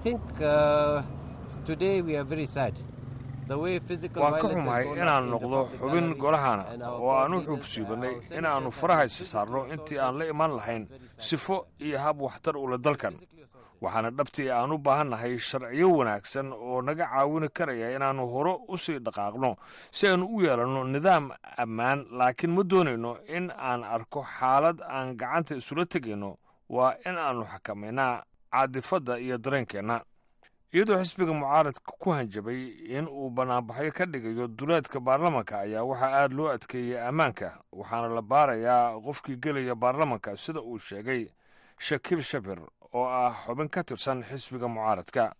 waan ka xumahay inaan noqdo xubin golahana oo aan u xuubsiibannay inaannu farahaysa saarno intii aan la iman lahayn sifo iyo hab waxtar ule dalkan waxaana dhabtii aan u baahannahay sharciyo wanaagsan oo naga caawini karaya inaannu hore u sii dhaqaaqno si aanu u yeelanno nidaam ammaan laakiin ma doonayno in aan arko xaalad aan gacanta isula tegayno waa in aannu xakamaynaa caadifadda iyo dareenkeenna iyadoo xisbiga mucaaradka ku hanjabay in uu bannaanbaxyo ka dhigayo duleedka baarlamanka ayaa waxaa aad loo adkeeyey ammaanka waxaana la baarayaa qofkii gelaya baarlamanka sida uu sheegay shakiil shabir oo ah xubin ka tirsan xisbiga mucaaradka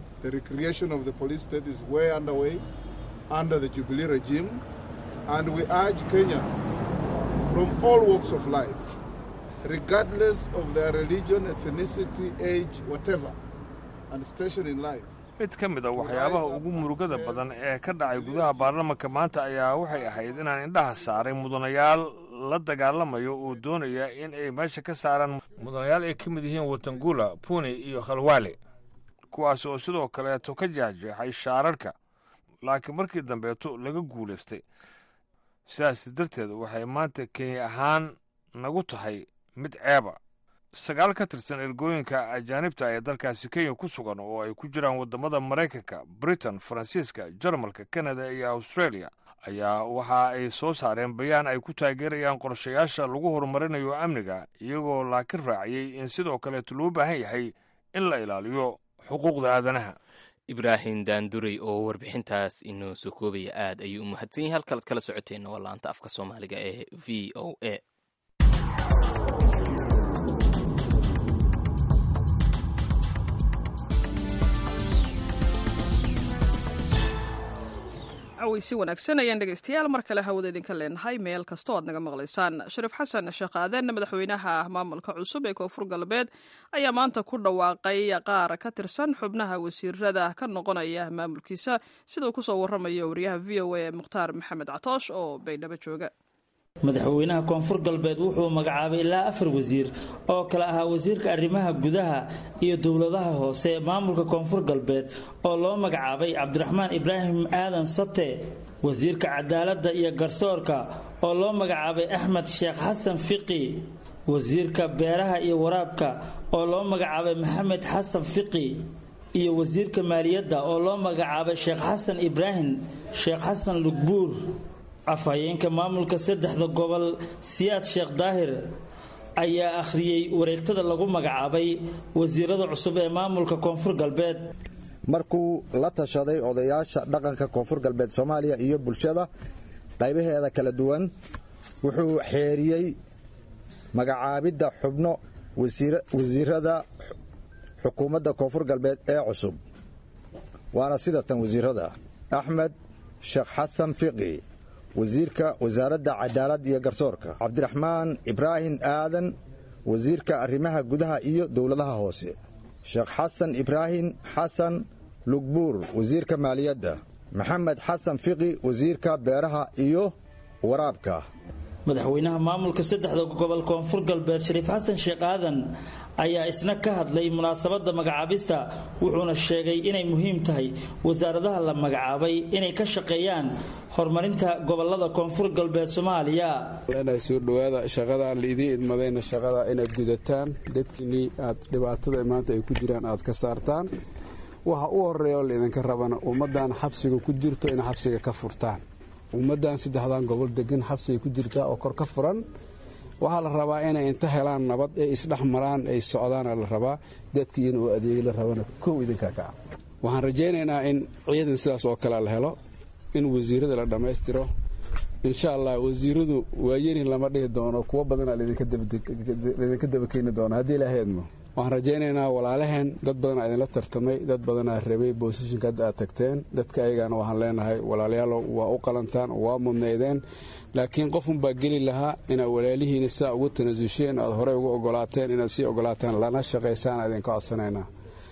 mid ka mid a waxyaabaha ugu murugada badan ee ka dhacay gudaha baarlamanka maanta ayaa waxay ahayd inaan indhaha saaray mudanayaal la dagaalamayo oo doonaya in ay meesha ka saaraan mudanayaal ay ka mid yihiin watangula puni iyo khalwaale kuwaas oo sidoo kaleeto ka jeexjeexay shaararka laakiin markii dambeeto laga guulaystay sidaas darteed waxay maanta kenya ahaan nagu tahay mid ceeba sagaal ka tirsan ergooyinka ajaanibta ee dalkaasi kenya ku sugan oo ay ku jiraan waddamada maraykanka britain faransiiska jarmalka kanada iyo australia ayaa waxa ay soo saareen bayaan ay ku taageerayaan qorshayaasha lagu horumarinayo amniga iyagoo laakiin raaciyey in sidoo kaleeto loo baahan yahay in la ilaaliyo xuquuqda aadanaha ibraahim daanduray oo warbixintaas inoo soo koobaya aad ayuu u mahadsan yahay halkaad kala socoteenna waa laanta afka soomaaliga ee v o a aweysi wanaagsan ayaan dhegeystayaal mar kale hawada idinka leenahay meel kasta o aad naga maqlaysaan shariif xasan sheekh aaden madaxweynaha maamulka cusub ee koonfur galbeed ayaa maanta ku dhawaaqay qaar ka tirsan xubnaha wasiirada ka noqonaya maamulkiisa sida uu kusoo waramayo wariyaha v o a mukhtaar maxamed catoosh oo baydhabo jooga madaxweynaha koonfur galbeed wuxuu magacaabay ilaa afar wasiir oo kale ahaa wasiirka arrimaha gudaha iyo dowladaha hoose ee maamulka koonfur galbeed oo loo magacaabay cabdiraxmaan ibraahim aadan sate wasiirka cadaaladda iyo garsoorka oo loo magacaabay axmed sheekh xasan fiqi wasiirka beeraha iyo waraabka oo loo magacaabay maxamed xasan fiqi iyo wasiirka maaliyadda oo loo magacaabay sheekh xasan ibraahim sheekh xasan lugbuur afhayeenka maamulka saddexda gobol siyaad sheekh daahir ayaa akhriyey wareegtada lagu magacaabay wasiirada cusub ee maamulka koonfur galbeed markuu la tashaday odayaasha dhaqanka koonfur galbeed soomaaliya iyo bulshada qaybaheeda kala duwan wuxuu xeeriyey magacaabidda xubno wasiirada xukuumadda koonfur galbeed ee cusub waana sida tan wasiirada axmed sheekh xasan fiqi wasiirka wasaaradda cadaalad iyo garsoorka cabdiraxmaan ibraahim aadan wasiirka arrimaha gudaha iyo dowladaha hoose sheekh xasan ibraahim xasan lugbuur wasiirka maaliyadda maxamed xasan fiqi wasiirka beeraha iyo waraabka madaxweynaha maamulka saddexda gobol koonfur galbeed shariif xasan sheekh aadan ayaa isna ka hadlay munaasabadda magacaabista wuxuuna sheegay inay muhiim tahay wasaaradaha la magacaabay inay ka shaqeeyaan horumarinta gobolada koonfur galbeed soomaaliya soo dhowaada shaqadaa laidii idmadayna shaqada inaad gudataan dadkiinnii aad dhibaatada maanta ay ku jiraan aad ka saartaan waxa u horeeya oo laydinka rabana ummaddan xabsiga ku jirto in xabsiga ka furtaan ummaddan saddexdan gobol degan xabsigay ku jirtaa oo kor ka furan waxaa la rabaa inay inta helaan nabad ee isdhex maraan ay socdaana la rabaa dadkiina oo adeegi la rabana kow idinkaa kaca waxaan rajaynaynaa in ciidan sidaas oo kale la helo in wasiirada la dhammaystiro insha allah wasiiradu waayerin lama dhihi doono kuwo badanaa laydinka dabakeeni doona haddii ilaahay idmo waxaan rajaynaynaa walaalaheen dad badanaa idinla tartamay dad badanaa rabay boosishinka hadda aad tagteen dadka ayagaana waxaan leenahay walaalayaalow waa u qalantaan waa mudnaydeen laakiin qofunbaa geli lahaa inaad walaalihiina sidaa ugu tanasusheen aad horey ugu ogolaateen inaad sii ogolaataan lana shaqaysaan idinka codsanaynaa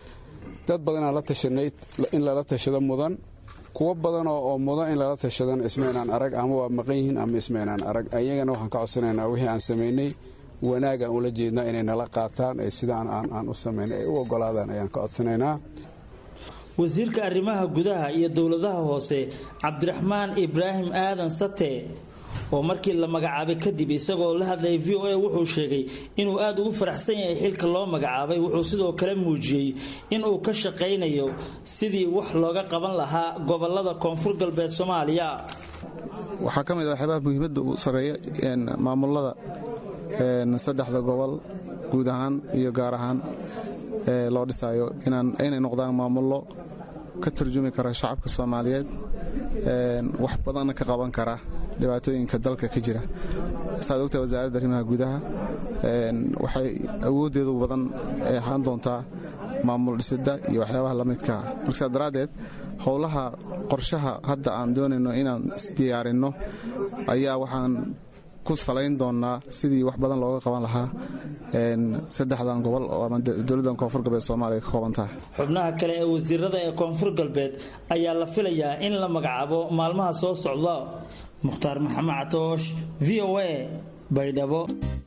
dad badanaa la tashanay in lala tashado mudan kuwo badanoo oo mudan in lala tashadan ismaynaan arag ama waa maqan yihiin ama ismaynaan arag ayagana waxaan ka codsanaynaa wixii aan samaynay wanaagaan ula jeednaa inay nala qaataan ee sidaan aan u samayn ay u ogolaadaan ayaan ka codsanaynaa wasiirka arrimaha gudaha iyo dowladaha hoose cabdiraxmaan ibraahim aadan sate oo markii la magacaabay kadib isagoo la hadlayay v o a wuxuu sheegay inuu aada ugu faraxsan yahay xilka loo magacaabay wuxuu sidoo kale muujiyey inuu ka shaqaynayo sidii wax looga qaban lahaa gobolada koonfur galbeed soomaaliya waxaa ka mid ah waxyaabaha muhiimadda uu sarreeya maamulada saddexda gobol guud ahaan iyo gaar ahaan loo dhisaayo inay noqdaan maamullo ka turjumi kara shacabka soomaaliyeed wax badanna ka qaban kara dhibaatooyinka dalka ka jira saad ogtahay wasaaradda arrimaha gudaha waxay awooddeedu badan ahaan doontaa maamul dhisidda iyo waxyaabaha la midkaa marka saa daraaddeed howlaha qorshaha hadda aan doonayno inaan isdiyaarinno ayaa waxaan ku salayn doonnaa sidii wax badan looga qaban lahaa saddexdan gobol oo ama dowladdan koonfur galbeed soomaaliya ka koobantaha xubnaha kale ee wasiirada ee koonfur galbeed ayaa la filayaa in la magacaabo maalmaha soo socda mukhtaar maxamed catoosh v o a baydhabo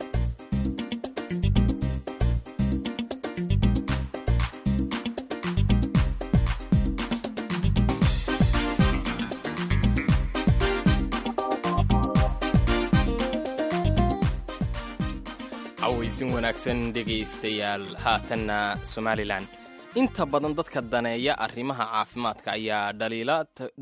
cawaysin wanaagsan dhegaystayaal haatanna somalilan inta badan dadka daneeya arrimaha caafimaadka ayaa dhaliila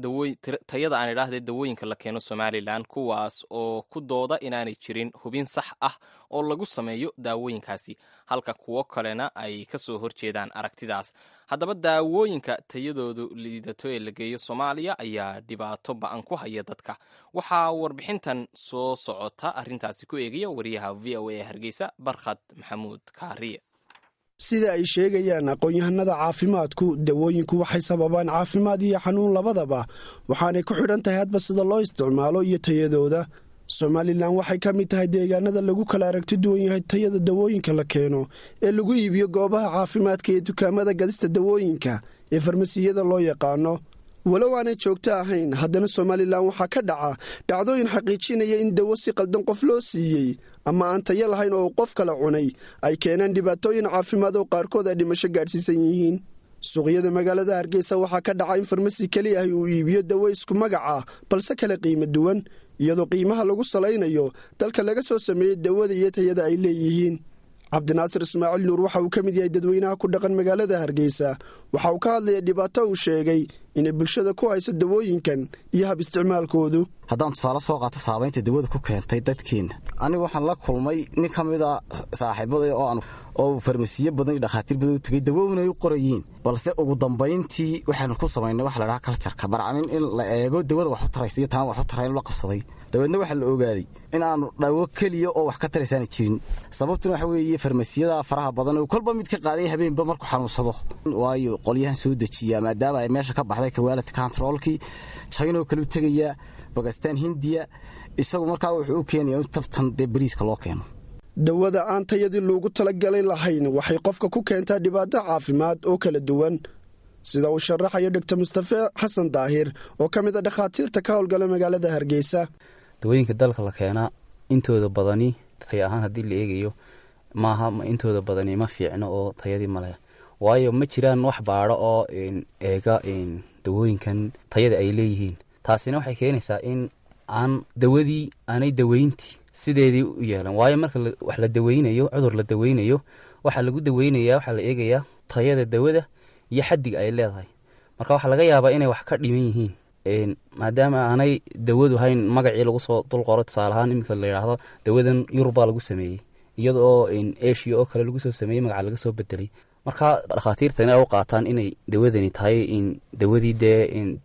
tayada aan idhaahdee dawooyinka la keeno somalilan kuwaas oo ku dooda inaanay jirin hubin sax ah oo lagu sameeyo daawooyinkaasi halka kuwo kalena ay ka soo horjeedaan aragtidaas haddaba daawooyinka tayadoodu liidato ee la geeyo soomaaliya ayaa dhibaato ba-an ku haya dadka waxaa warbixintan soo socota arrintaasi ku eegaya wariyaha v o a hargeysa barkhad maxamuud kaariye sida ay sheegayaan aqoon-yahanada caafimaadku dawooyinku waxay sababaan caafimaad iyo xanuun labadaba waxaanay ku xidhan tahay hadba sida loo isticmaalo iyo tayadooda somalilan waxay ka mid tahay deegaanada lagu kala aragti duwan yahay tayada dawooyinka la keeno ee lagu iibiyo goobaha caafimaadka iyo dukaamada gadista dawooyinka ee farmasiyada loo yaqaano walow aanay joogto ahayn haddana somalilan waxaa ka dhaca dhacdooyin xaqiijinaya in dawo si qaldan qof loo siiyey ama aan tayo lahayn oo qof kala cunay ay keeneen dhibaatooyin caafimaad oo qaarkood ay dhimasho gaadhsiisan yihiin suuqyada magaalada hargeysa waxaa ka dhaca in farmasi keli ah uu iibiyo dawo isku magaca balse kale qiimo duwan iyadoo qiimaha lagu salaynayo dalka laga soo sameeyey dawada iyo tayada ay leeyihiin cabdinaasir ismaaciil nuur waxa uu ka mid yahay dadweynaha ku dhaqan magaalada hargeysa waxa uu ka hadlaya dhibaato uu sheegay inay bulshada ku hayso dawooyinkan iyo hab isticmaalkoodu haddaan tusaale soo qaato saabaynta dawada ku keentay dadkeenna anigu waxaan la kulmay nin ka mid a saaxiibaday oo farmasiyo badan iyo dhakhaatiir badan u tegay dawoowin ay u qorayiin balse ugu dambayntii waxaanu ku samaynay waxa la dhaha kaljarka barcamin in la eego dawada wax u taraysa iyo taan wax u tarayn la qabsaday dabeedna waxaa la ogaaday in aanu dhawo keliya oo wax ka taraysaana jirin sababtuna waxa weeye farmasiyada faraha badan oo kolba mid ka qaaday habeenba markuu xanuunsado waayo qolyahan soo dejiya maadaama ay meesha ka baxday kawaalid controlkii jaynoo kale u tegaya bakistaan hindiya isagu markaa wuxuu u keenaya in tabtan dee bariiska loo keeno dawada aan tayadii loogu talagalay lahayn waxay qofka ku keentaa dhibaato caafimaad oo kala duwan sida uu sharaxayo dhogtor mustafe xasan daahir oo ka mid a dhakhaatiirta ka howlgala magaalada hargeysa dawooyinka dalka la keenaa intooda badani tay ahaan haddii la eegayo maaha intooda badani ma fiicno oo tayadii maleh waayo ma jiraan wax baadho oo eega dawooyinkan tayada ay leeyihiin taasina waxay keenaysaa in aan dawadii aanay daweyntii sideedii u yeelan waayo marka wax la daweynayo cudur la daweynayo waxaa lagu daweynaya waxaa la eegayaa tayada dawada iyo xaddiga ay leedahay marka waxaa laga yaabaa inay wax ka dhiman yihiin maadaama aanay dawadu hayn magacii lagu soo dulqoro tusaalahaan iminka la yidhaahdo dawadan yurubbaa lagu sameeyey iyada oo eshiya oo kale lagu soo sameeyey magaca laga soo bedelay marka dhakhaatiirtani ay u qaataan inay dawadani tahay dawadii dee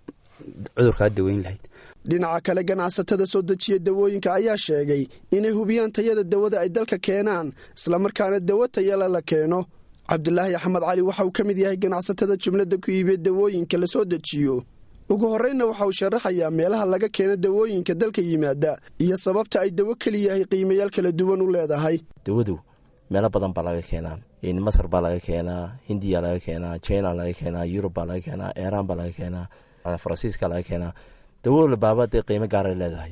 cudurkaa daweyn lahayd dhinaca kale ganacsatada soo dejiya dawooyinka ayaa sheegay inay hubiyaan tayada dawada ay dalka keenaan islamarkaana dawo tayala la keeno cabdulaahi axmed cali waxa uu ka mid yahay ganacsatada jumladda ku iibiya dawooyinka la soo dejiyo ugu horreynna waxa uu sharaxayaa meelaha laga keeno dawooyinka dalka yimaada iyo sababta ay dawo keliyahay qiimayaal kala duwan u leedahay dawadu meelo badan baa laga keenaa masar baa laga keenaa hindiya laga keenaa china laga keenaa yurub baa laga keenaa iiraan baa laga keenaa faransiiska laga keenaa dawo labaaba dee qiimo gaaray leedahay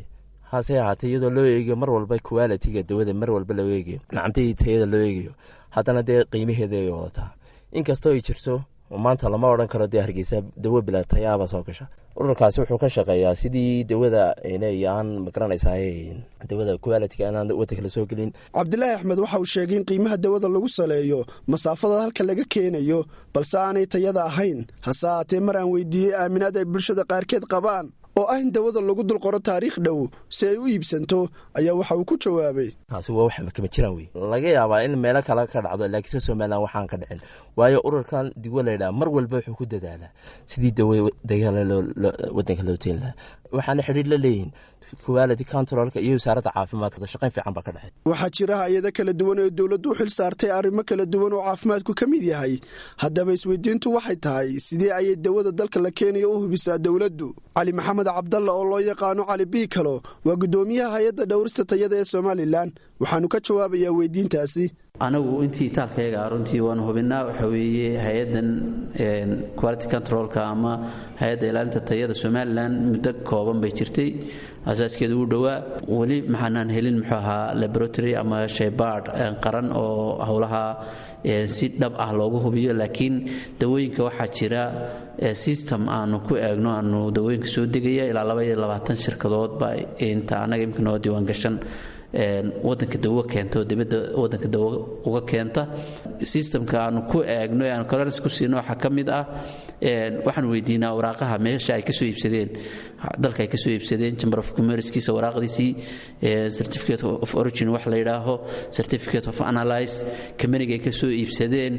hase ahaatee iyadoo loo eegayo mar walba qualitiga dawada mar walba loo eegayo nacamtadii tayada loo eegayo haddana dee qiimaheeda ay wadataa inkastoo ay jirto maanta lama odhan karo dee hargeysa dawo bila tayaaba soo gasha ururkaasi wuxuu ka shaqeeyaa sidii dawada aan magaranaysaa dawada qualitiga inaan wadanka la soo gelin cabdilaahi axmed waxa uu sheegay in qiimaha dawada lagu saleeyo masaafada halka laga keenayo balse aanay tayada ahayn hase ahaatee mar aan weydiiyey aaminaad ay bulshada qaarkeed qabaan oo ah in dawada lagu dulqoro taariikh dhow si ay u iibsanto ayaa waxa uu ku jawaabay taasi waa wax kama jiraan wey laga yaabaa in meelo kale ka dhacdo laakiinse somalilan waxaan ka dhicin waayo ururkan digo laydhaha mar walba wuxuu ku dadaalaa sidii dawo dagaala wadanka loo teen lahaa waxaana xidhiir la leeyihin quality controlka iyo wasaaradda caafimaadka shaqayn fiican baa ka dhexay waxaa jira hay-ado kala duwan oo dowladdu u xil saartay arrimo kala duwan oo caafimaadku ka mid yahay haddaba isweydiintu waxay tahay sidee ayay dawada dalka la keenayo u hubisaa dowladdu cali maxamed cabdalla oo loo yaqaano cali biikalo waa guddoomiyaha hay-adda dhowrista tayada ee somalilan waxaanu ka jawaabayaa weydiintaasi anagu intii itaalkayaga runtii waanu hubinaa waxa weeye hay-addan quality controlka ama hay-adda ilaalinta tayada somalilan muddo kooban bay jirtay asaaskeedu uu dhowaa weli maxaanaan helin muxuu ahaa laboratory ama shaybaard qaran oo howlaha si dhab ah loogu hubiyo laakiin dawooyinka waxaa jira system aanu ku eegno aanu dawooyinka soo degaya ilaa laba iyo labaatan shirkadoodba inta annaga imika noo diiwaan gashan wadanka dawo keenta oo dibadda wadanka dawo uga keenta systemka aanu ku eegno ee aan colorans ku siino waxaa ka mid ah waxaan weydiinaa waraaqaha meesha ay kasoo iibsadeen dalka ay kasoo iibsadeen chamber of commercekiisa waraaqdiisii certificate of origin wax la yidhaaho certificate of analyze kamaniga ay kasoo iibsadeen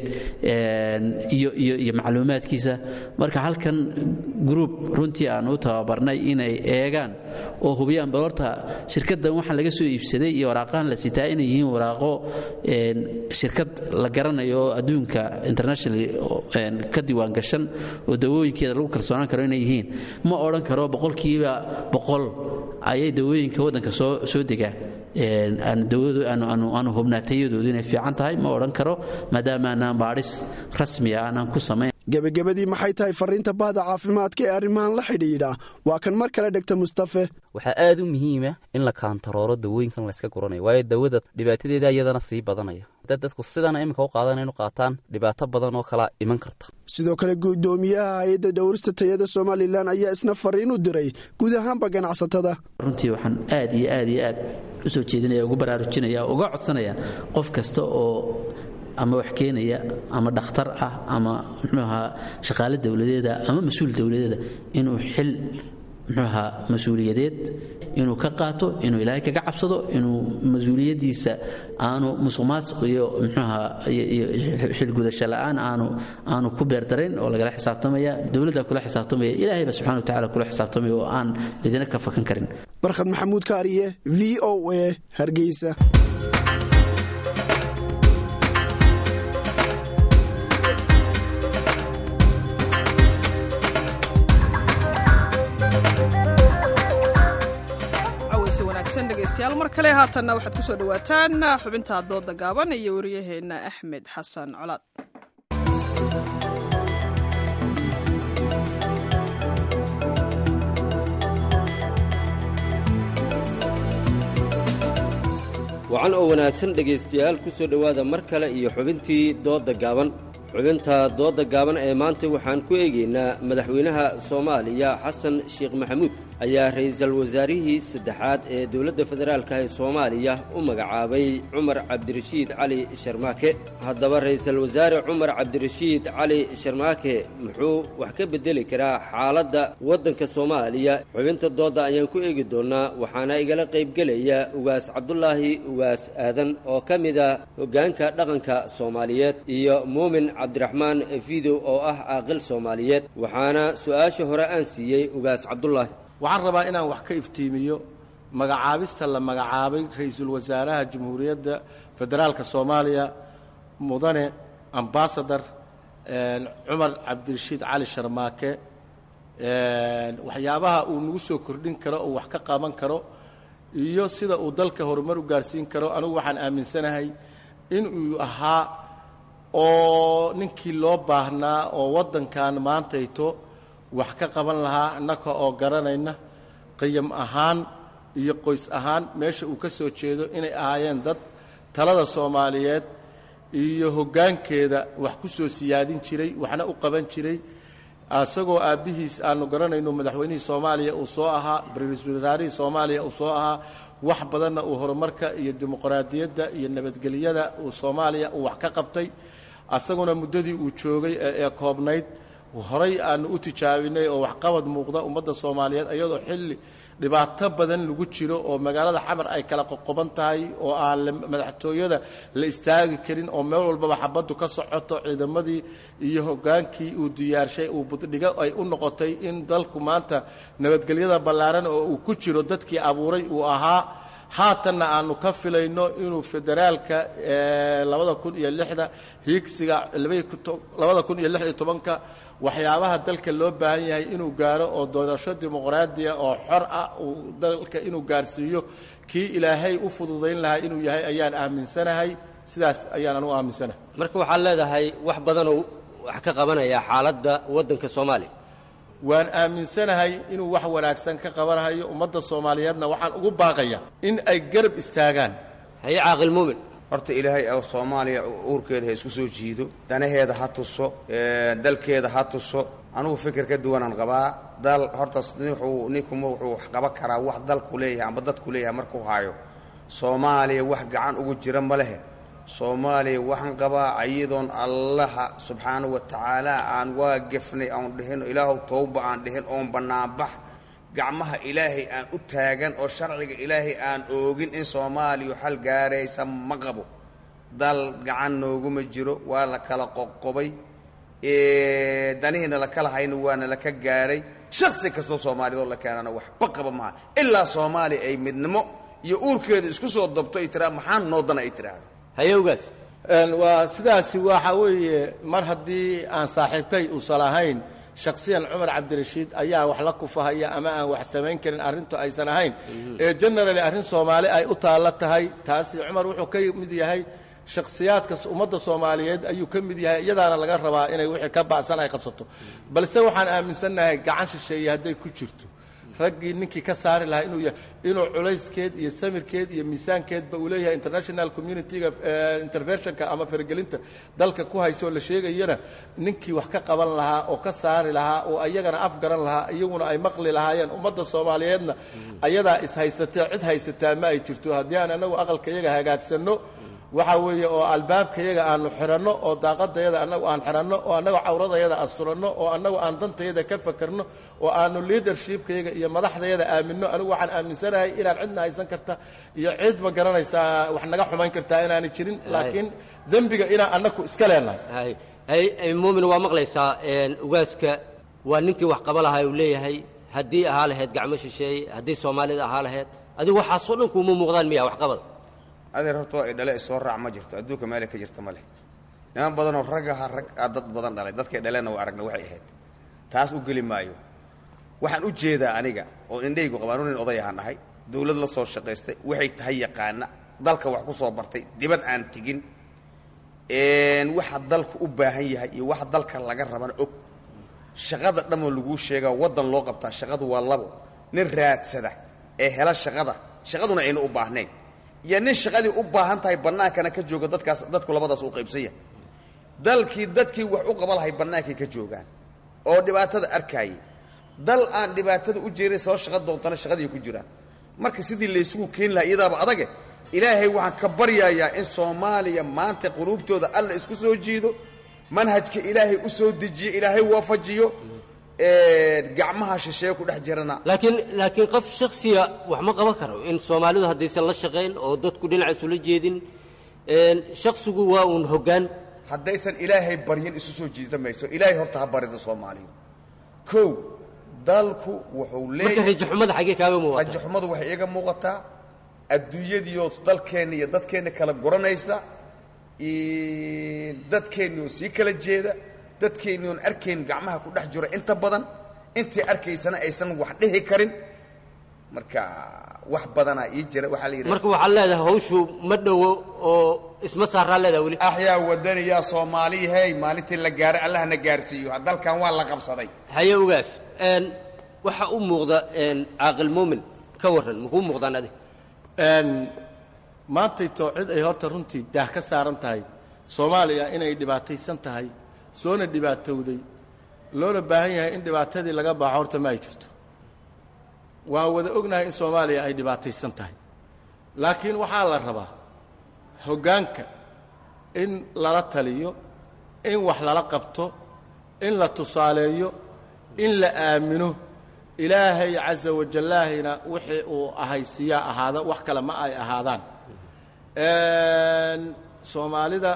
iyo iyo iyo macluumaadkiisa marka halkan group runtii aan u tababarnay inay eegaan oo hubiyaan bal horta shirkaddan waxaan laga soo iibsaday iyo waraaqahan la sitaa inay yihiin waraaqo shirkad la garanayo oo adduunka internationally ka diiwaan gashan oo dawooyinkeeda lagu kalsoonaan karo inay yihiin ma odhan karo boqolkiiba boqol ayay dawooyinka waddanka soo soo degaan aanu hubnaa tayadoodu inay fiican tahay ma odhan karo maadaama aanaan baadhis rasmiya aanaan ku samayn gebagabadii maxay tahay fariinta bahda caafimaadka ee arrimahan la xidhiidha waa kan mar kale dhegta mustafe waxaa aad u muhiima in la kaantarooro dawooyinkan layska guranayo waayo dawada dhibaatadeeda iyadana sii badanaya hadda dadku sidana iminka u qaadan inu qaataan dhibaato badan oo kala iman karta sidoo kale guddoomiyaha hay-adda dhowrista tayada somalilan ayaa isna fariin u diray guud ahaanba ganacsatada runtii waxaan aad iyo aad iyo aad u soo jeedinaya ugu baraarujinaya uga codsanaya qof kasta oo ama wax keenaya ama dhakhtar ah ama muxuu ahaa shaqaale dowladeeda ama mas-uul dowladeeda inuu xil muxuu ahaa mas-uuliyadeed inuu ka qaato inuu ilaahay kaga cabsado inuu mas-uuliyaddiisa aanu musuq maasuq iyo muxuu ahaa iyo xilgudasho la'aan aanu aanu ku beerdarayn oo lagala xisaabtamaya dowladda kula xisaabtamaya ilaahayba subxana wa tacala kula xisaabtamaya oo aan cidina ka fakan karin barkhad maxamuud kaariye v o a hargeysa dhegeystayaal mar kale haatanna waxaad ku soo dhowaataan xubinta dooda gaaban iyo wariyaheenna axmed xasan colaad wacan oo wanaagsan dhegaystayaal ku soo dhowaada mar kale iyo xubintii doodda gaaban xubinta doodda gaaban ee maanta waxaan ku eegaynaa madaxweynaha soomaaliya xasan sheekh maxamuud ayaa ra'iisul wasaarihii saddexaad ee dowladda federaalka ee soomaaliya u magacaabay cumar cabdirashiid cali sharmaake haddaba ra'iisul wasaare cumar cabdirashiid cali sharmaake muxuu wax ka beddeli karaa xaaladda waddanka soomaaliya xubinta doodda ayaan ku eegi doonnaa waxaana igala qaybgelaya ugaas cabdulaahi ugaas aadan oo ka mid ah hoggaanka dhaqanka soomaaliyeed iyo muumin cabdiraxmaan fidow oo ah caaqil soomaaliyeed waxaana su-aasha hore aan siiyey ugaas cabdulaahi waxaan rabaa inaan wax ka iftiimiyo magacaabista la magacaabay ra-iisul wasaaraha jamhuuriyadda federaalka soomaaliya mudane ambasador cumar cabdirashiid cali sharmaake waxyaabaha uu nagu soo kordhin karo oo wax ka qaban karo iyo sida uu dalka horumar u gaarsiin karo anigu waxaan aaminsanahay in uu ahaa oo ninkii loo baahnaa oo waddankan maantayto wax ka qaban lahaa innaka oo garanayna qiyam ahaan iyo qoys ahaan meesha uu ka soo jeedo inay ahaayeen dad talada soomaaliyeed iyo hoggaankeeda wax ku soo siyaadin jiray waxna u qaban jiray isagoo aabbihiis aanu garanayno madaxweynihii soomaaliya uu soo ahaa ra-iisul wasaarihii soomaaliya uu soo ahaa wax badanna uu horumarka iyo dimuqraadiyadda iyo nabadgelyada uu soomaaliya uu wax ka qabtay asaguna muddadii uu joogay ee koobnayd horay aanu u tijaabinay oo waxqabad muuqda ummadda soomaaliyeed iyadoo xilli dhibaato badan lagu jiro oo magaalada xamar ay kala qoqoban tahay oo aan madaxtooyada la istaagi karin oo meel walbaba xabaddu ka socoto ciidamadii iyo hoggaankii uu diyaarshay uu buddhigo ay u noqotay in dalku maanta nabadgelyada ballaaran oo uu ku jiro dadkii abuuray uu ahaa haatanna aanu ka filayno inuu federaalka labada kun iyo lixda hiigsiga labada kun iyo lix iyo tobanka waxyaabaha dalka loo baahan yahay inuu gaaro oo doorasho dimuqraadiya oo xor ah uu dalka inuu gaarsiiyo kii ilaahay u fududayn lahaa inuu yahay ayaan aaminsanahay sidaas ayaan anu aaminsanahay marka waxaad leedahay wax badanoo wax ka qabanaya xaaladda waddanka soomaaliya waan aaminsanahay inuu wax wanaagsan ka qabanayo ummadda soomaaliyeedna waxaan ugu baaqaya in ay garab istaagaan haye caaqil muumin horta ilaahay oo soomaaliya uurkeeda ha isku soo jiido danaheeda ha tuso dalkeeda ha tuso anugu fikir ka duwanaan qabaa dal horta wuxuu ninkuma wuxuu wax qaban karaa wax dalku leeyahay amba dadku leeyahay markuu haayo soomaaliya wax gacan ugu jira ma lehe soomaaliya waxaan qabaa ayadoon allaha subxaanahu wa tacaala aan waa gefnay aan dhihin ilaahow towba aan dhihin oon bannaanbax gacmaha ilaahay aan u taagan oo sharciga ilaahay aan oogin in soomaaliya xal gaaraysa ma qabo dal gacan nooguma jiro waa la kala qoqobay danihiina la kala hayna waana laka gaaray shaksi kastoo soomaaliyadoo la keenana waxba qaba maaha ilaa soomaaliya ay midnimo iyo uurkeeda isku soo dabto ay tiraa maxaan noodana ay tiraahdo hayowgaas waa sidaasi waxa weeye mar haddii aan saaxiibkay uusan ahayn shakhsiyan cumar cabdirashiid ayaa wax la kufahaya ama aan wax samayn karin arrintu aysan ahayn ee generally arrin soomaali ay u taallo tahay taasi cumar wuxuu ka mid yahay shakhsiyaadka ummadda soomaaliyeed ayuu ka mid yahay iyadaana laga rabaa inay wixii ka bacsan ay qabsato balse waxaan aaminsannahay gacan shisheeye hadday ku jirto raggii ninkii ka saari lahaa inuu yahay inuu culayskeed iyo samirkeed iyo miisaankeedba uu leeyahay international community-ga interventionka ama faragelinta dalka ku haysa oo la sheegayana ninkii wax ka qaban lahaa oo ka saari lahaa oo ayagana afgaran lahaa iyaguna ay maqli lahaayeen ummadda soomaaliyeedna ayadaa is-haysatee cid haysataa ma ay jirto haddii aan anagu aqalkayaga hagaagsanno waxa weeye oo albaabkayaga aanu xiranno oo daaqadayada annagu aan xiranno oo annagu cawradayada asturanno oo annagu aan dantayada ka fakerno oo aanu leadershipkayaga iyo madaxdayada aaminno anigu waxaan aaminsanahay inaan cidna haysan karta iyo cid ma garanaysaa wax naga xumayn kartaa inaanay jirin laakiin dembiga inaan annagu iska leenahay hay muumin waa maqlaysaa ugaaska waa ninkii wax qaba lahaa uu leeyahay haddii ahaa lahayd gacmo shisheeye haddii soomaalida ahaa lahayd adigu waxaasoo dhan kuuma muuqdaan miya waxqabada adeer horta waa idhale isoo raac ma jirto adduunka meelay ka jirta ma leh niman badanoo raggaha rag a dad badan dhalay dadkay dhaleenna waa aragna waxay ahayd taas u geli maayo waxaan u jeedaa aniga oo indhaygu qabaan nin oday ahaan dhahay dawlad la soo shaqaystay waxay tahay yaqaana dalka wax ku soo bartay dibad aan tegin waxa dalku u baahan yahay iyo waxa dalka laga rabana og shaqada dhammoo laguu sheegaa waddan loo qabtaa shaqadu waa labo nin raadsada ee hela shaqada shaqaduna ayna u baahnayn iyo nin shaqadii u baahan tahay bannaankana ka jooga dadkaas dadku labadaas u qaybsan yahay dalkii dadkii wax u qaba lahay bannaankay ka joogaan oo dhibaatada arkaayay dal aan dhibaatada u jeerin soo shaqa doontana shaqadii ku jiraan marka sidii laysugu keeni lahaa iyadaaba adage ilaahay waxaan ka baryayaa in soomaaliya maanta quluubtooda alla isku soo jiido manhajka ilaahay u soo dejiyo ilaahay waafajiyo gacmaha shisheeye ku dhex jirana laakiin laakiin qof shaksiya wax ma qaban karo in soomaalidu haddaysan la shaqayn oo dadku dhinac isula jeedin shaksigu waa uun hoggaan haddaysan ilaahay baryin isu soo jiida mayso ilaahay horta ha barida soomaaliya kow dalku wuxuu leeyahay marka rajaxumada xaggee kaaga muuqata rajaxumadu waxay iga muuqataa adduunyadiioo dalkeenna iyo dadkeenna kala guranaysa dadkeenni oo sii kala jeeda dadkeenni oon arkayn gacmaha ku dhex jiro inta badan intii arkaysana aysan wax dhihi karin marka wax badanaa ii jira waxaa la yidhi marka waxaad leedahay hawshu ma dhowo oo isma saaraa leedaha weli axyaa wadaniyaa soomaaliyahey maalintii la gaaray allahna gaarsiiyo dalkan waa la qabsaday haye ogaas waxa u muuqda caaqil muumin ka warran makuu muuqdaan adig maantayto cid ay horta runtii daah ka saaran tahay soomaaliya inay dhibaataysan tahay soona dhibaatowday loona baahan yahay in dhibaatadii laga baaxo horta ma ay jirto waan wada ognahay in soomaaliya ay dhibaataysan tahay laakiin waxaa la rabaa hoggaanka in lala taliyo in wax lala qabto in la tusaaleeyo in la aamino ilaahay casa wajallaahina wixii uu ahaysiiyaa ahaada wax kale ma ay ahaadaan soomaalida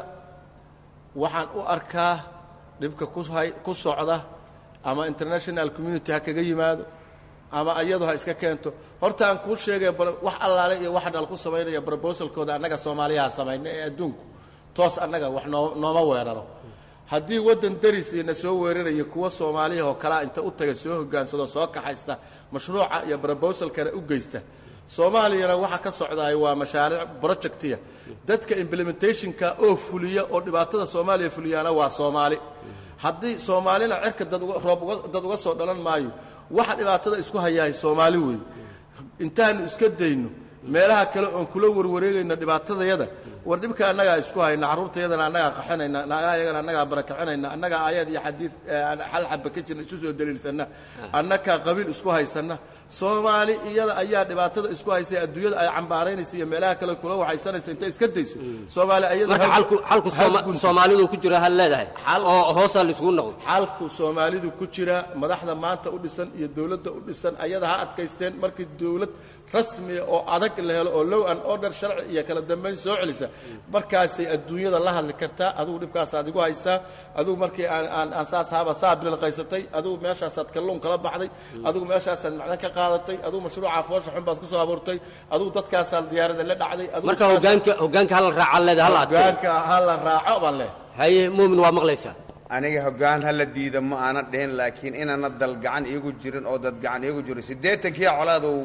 waxaan u arkaa dhibka kuhay ku socda ama international community ha kaga yimaado ama iyadu ha iska keento horta aan kuu sheegaya wax allaale iyo waxa dhal ku samaynaya brobosalkooda annaga soomaaliyaha samayna ee adduunku toos annaga wax noo nooma weeraro haddii waddan darisiina soo weeraraya kuwa soomaaliya oo kalea inta u taga soo hogaansado soo kaxaysta mashruuca iyo brobosalkana u geysta soomaaliyana waxa ka socdaay waa mashaariic projectiya dadka implementationka oo fuliya oo dhibaatada soomaaliya fuliyaana waa soomaali haddii soomaalina cerka dad roob dad uga soo dhalan maayo waxa dhibaatada isku hayahay soomaali weeye intaanu iska dayno meelaha kale oon kula warwareegayno dhibaatadayada war dhibka annagaa isku hayna carruurtayadana annagaa qaxinayna naagahayagana annagaa barakacinayna annagaa aayaad iyo xadiid xal xaba ka jirna isu soo daliilsanna annagaa qabiil isku haysanna soomaali iyada ayaa dhibaatada isku haysay adduunyada ay cambaaraynaysa iyo meelaha kale kula waxaysanaysa intay iska dayso soomaali iyada marka xalku xalku sooma- soomaalidu ku jira hal leedahay oo hoosaa laisugu noqdo xalku soomaalidu ku jira madaxda maanta u dhisan iyo dawladda u dhisan ayada ha adkaysteen markii dawlad rasmiya oo adag la helo oo low an order sharci iyo kala dambayn soo celisa markaasay adduunyada la hadli kartaa adigu dhibkaasaad igu haysaa adigu markii aan aan aan saas haaba saa bililqaysatay adigu meeshaasaad kalluun kala baxday adigu meeshaasaad macdan ka qaadatay adigu mashruucaa foosha xun baad ku soo abuurtay adigu dadkaasaad diyaarada la dhacday adigu marka hoggaanka hoggaanka hal raaca leedahay hal adkeeyo hoggaanka ha la raaco baan leh haye muumin waa maqlaysaa aniga hoggaan ha la diida ma aana dhihin laakiin inaana dal gacan iigu jirin oo dad gacan iigu jirin siddeetankii colaadow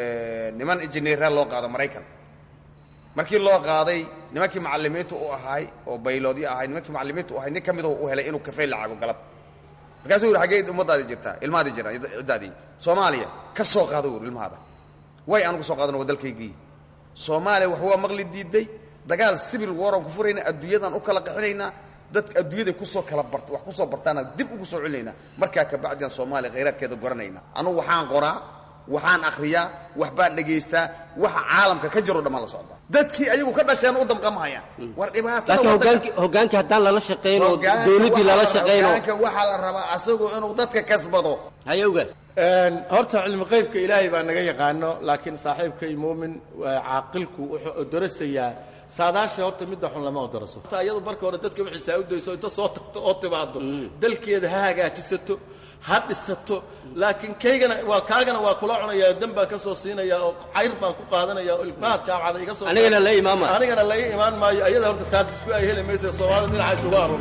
niman injineera loo qaado maraykan markii loo qaaday nimankii macallimiinta u ahaay oo bayloodyo ahay nimankii macallimiinta u ahay nin ka midoo u helay inuu kafey lacago galab markaasuu yidhi xaggee ummadaadi jirtaa ilmahaadi jira ciddaadii soomaaliya ka soo qaado ur ilmahaada way anugu soo qaadan waa dalkaygii soomaaliya wax waa maqli diiday dagaal sibil waran ku furayna adduunyadan u kala qaxinaynaa dadka adduunyada kusoo kala bart wax kusoo bartaana dib ugu soo celinaynaa markaa kabacdian soomaaliya khayraadkeeda goranayna anugu waxaan qoraa waxaan akhriyaa wax baan dhegaystaa waxa caalamka ka jiro dhammaan la socdaa dadkii ayagu ka dhasheen u damqamahayaan war dhibaatada laakiin hoggaanki hoggaanka haddaan lala shaqayn oo dawladdii lala shaqayn oo hoggaanka waxaa la rabaa asagoo inuu dadka kasbado haye ogaas horta cilmi qaybka ilaahay baa naga yaqaano laakiin saaxiibkay muumin caaqilku wuxuu darasayaa saadaasha horta midda xun lama odaraso horta iyadu marka hore dadka wixii saa u dayso inta soo tagto oo timaado dalkeeda ha hagaajisato ha dhisato laakiin kaygana waa kaagana waa kula cunayaa dan baan ka soo siinayaa oo cayr baan ku qaadanaya oo ilmaha jaamacada iga soo Anigana la imaan maayo. anigana la ii imaan maayo ayada horta taas isku ay heli maysa soomaalida dhinaca isugu aroon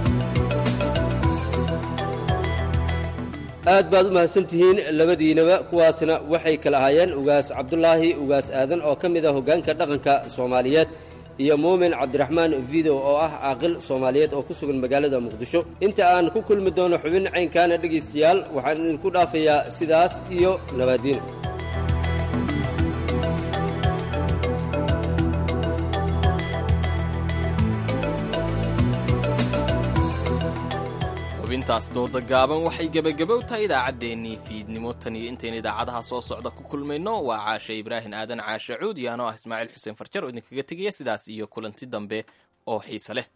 aad baad u mahadsantihiin labadiinaba kuwaasna waxay kala ahaayeen ugaas cabdulaahi ugaas aadan oo ka mid ah hoggaanka dhaqanka soomaaliyeed iyo muumin cabdiraxmaan video oo ah caaqil soomaaliyeed oo ku sugan magaalada muqdisho inta aan ku kulmi doono xubin caynkaana dhegaystayaal waxaan idinku dhaafayaa sidaas iyo nabaadiin xubintaas dooda gaaban waxay gebagabow tahay idaacaddeenii fiidnimo tan iyo intayn idaacadaha soo socda ku kulmayno waa caashe ibraahin aadan caashe cuud iyo anoo ah ismaaciil xuseen farjar oo idinkaga tegaya sidaas iyo kulanti dambe oo xiise leh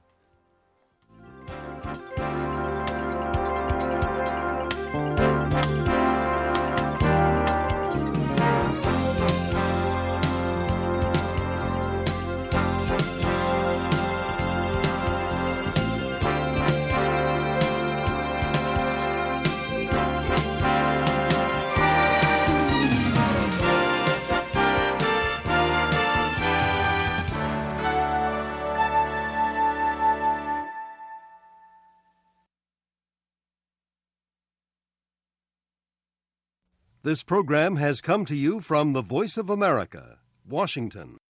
This program has come to you from the Voice of America, Washington.